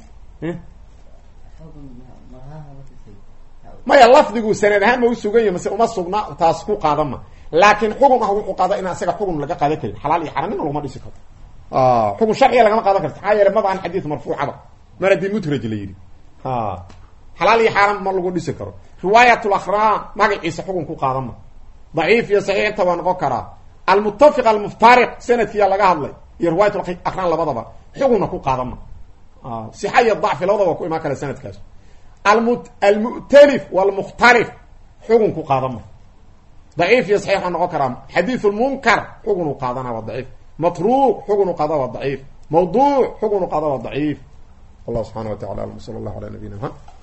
maya lafdigu sanad ahaan ma usugan yahy mase uma sugna taas ku qaadan ma laakiin xugun ah wuxuu qaada in isaga xugun laga qaadan karin xalaal iyo xaramina laguma dhisi karo xugun sharciga lagama qaadan karto maxaa yeele maba an xadiis marfuucaba mar haddii mutraj la yidhi xalaal iyo xaaram ma lagu dhisi karo riwaayat lakhraam magaciisa xugun ku qaadan ma daciif iyo saxiix inta waa noqon karaa almutafiq almuftariq sanadkiyaa laga hadlay iyo riwaayat akraan labadaba xugunna ku qaadan ma sixa iyo dacfi labadaba waa ku imaan kara sanadkaas almu'talif walmukhtalif xugun ku qaadan ma daciif iyo saxiix waa noqon karaa xadiid lmunkar xugun u qaadana waa daciif matruuq xugun u qaada waa daciif mawduuc xugun u qaada waa daciif wallah subxana wa tacala alam sala allahu ala nabiyina mxamed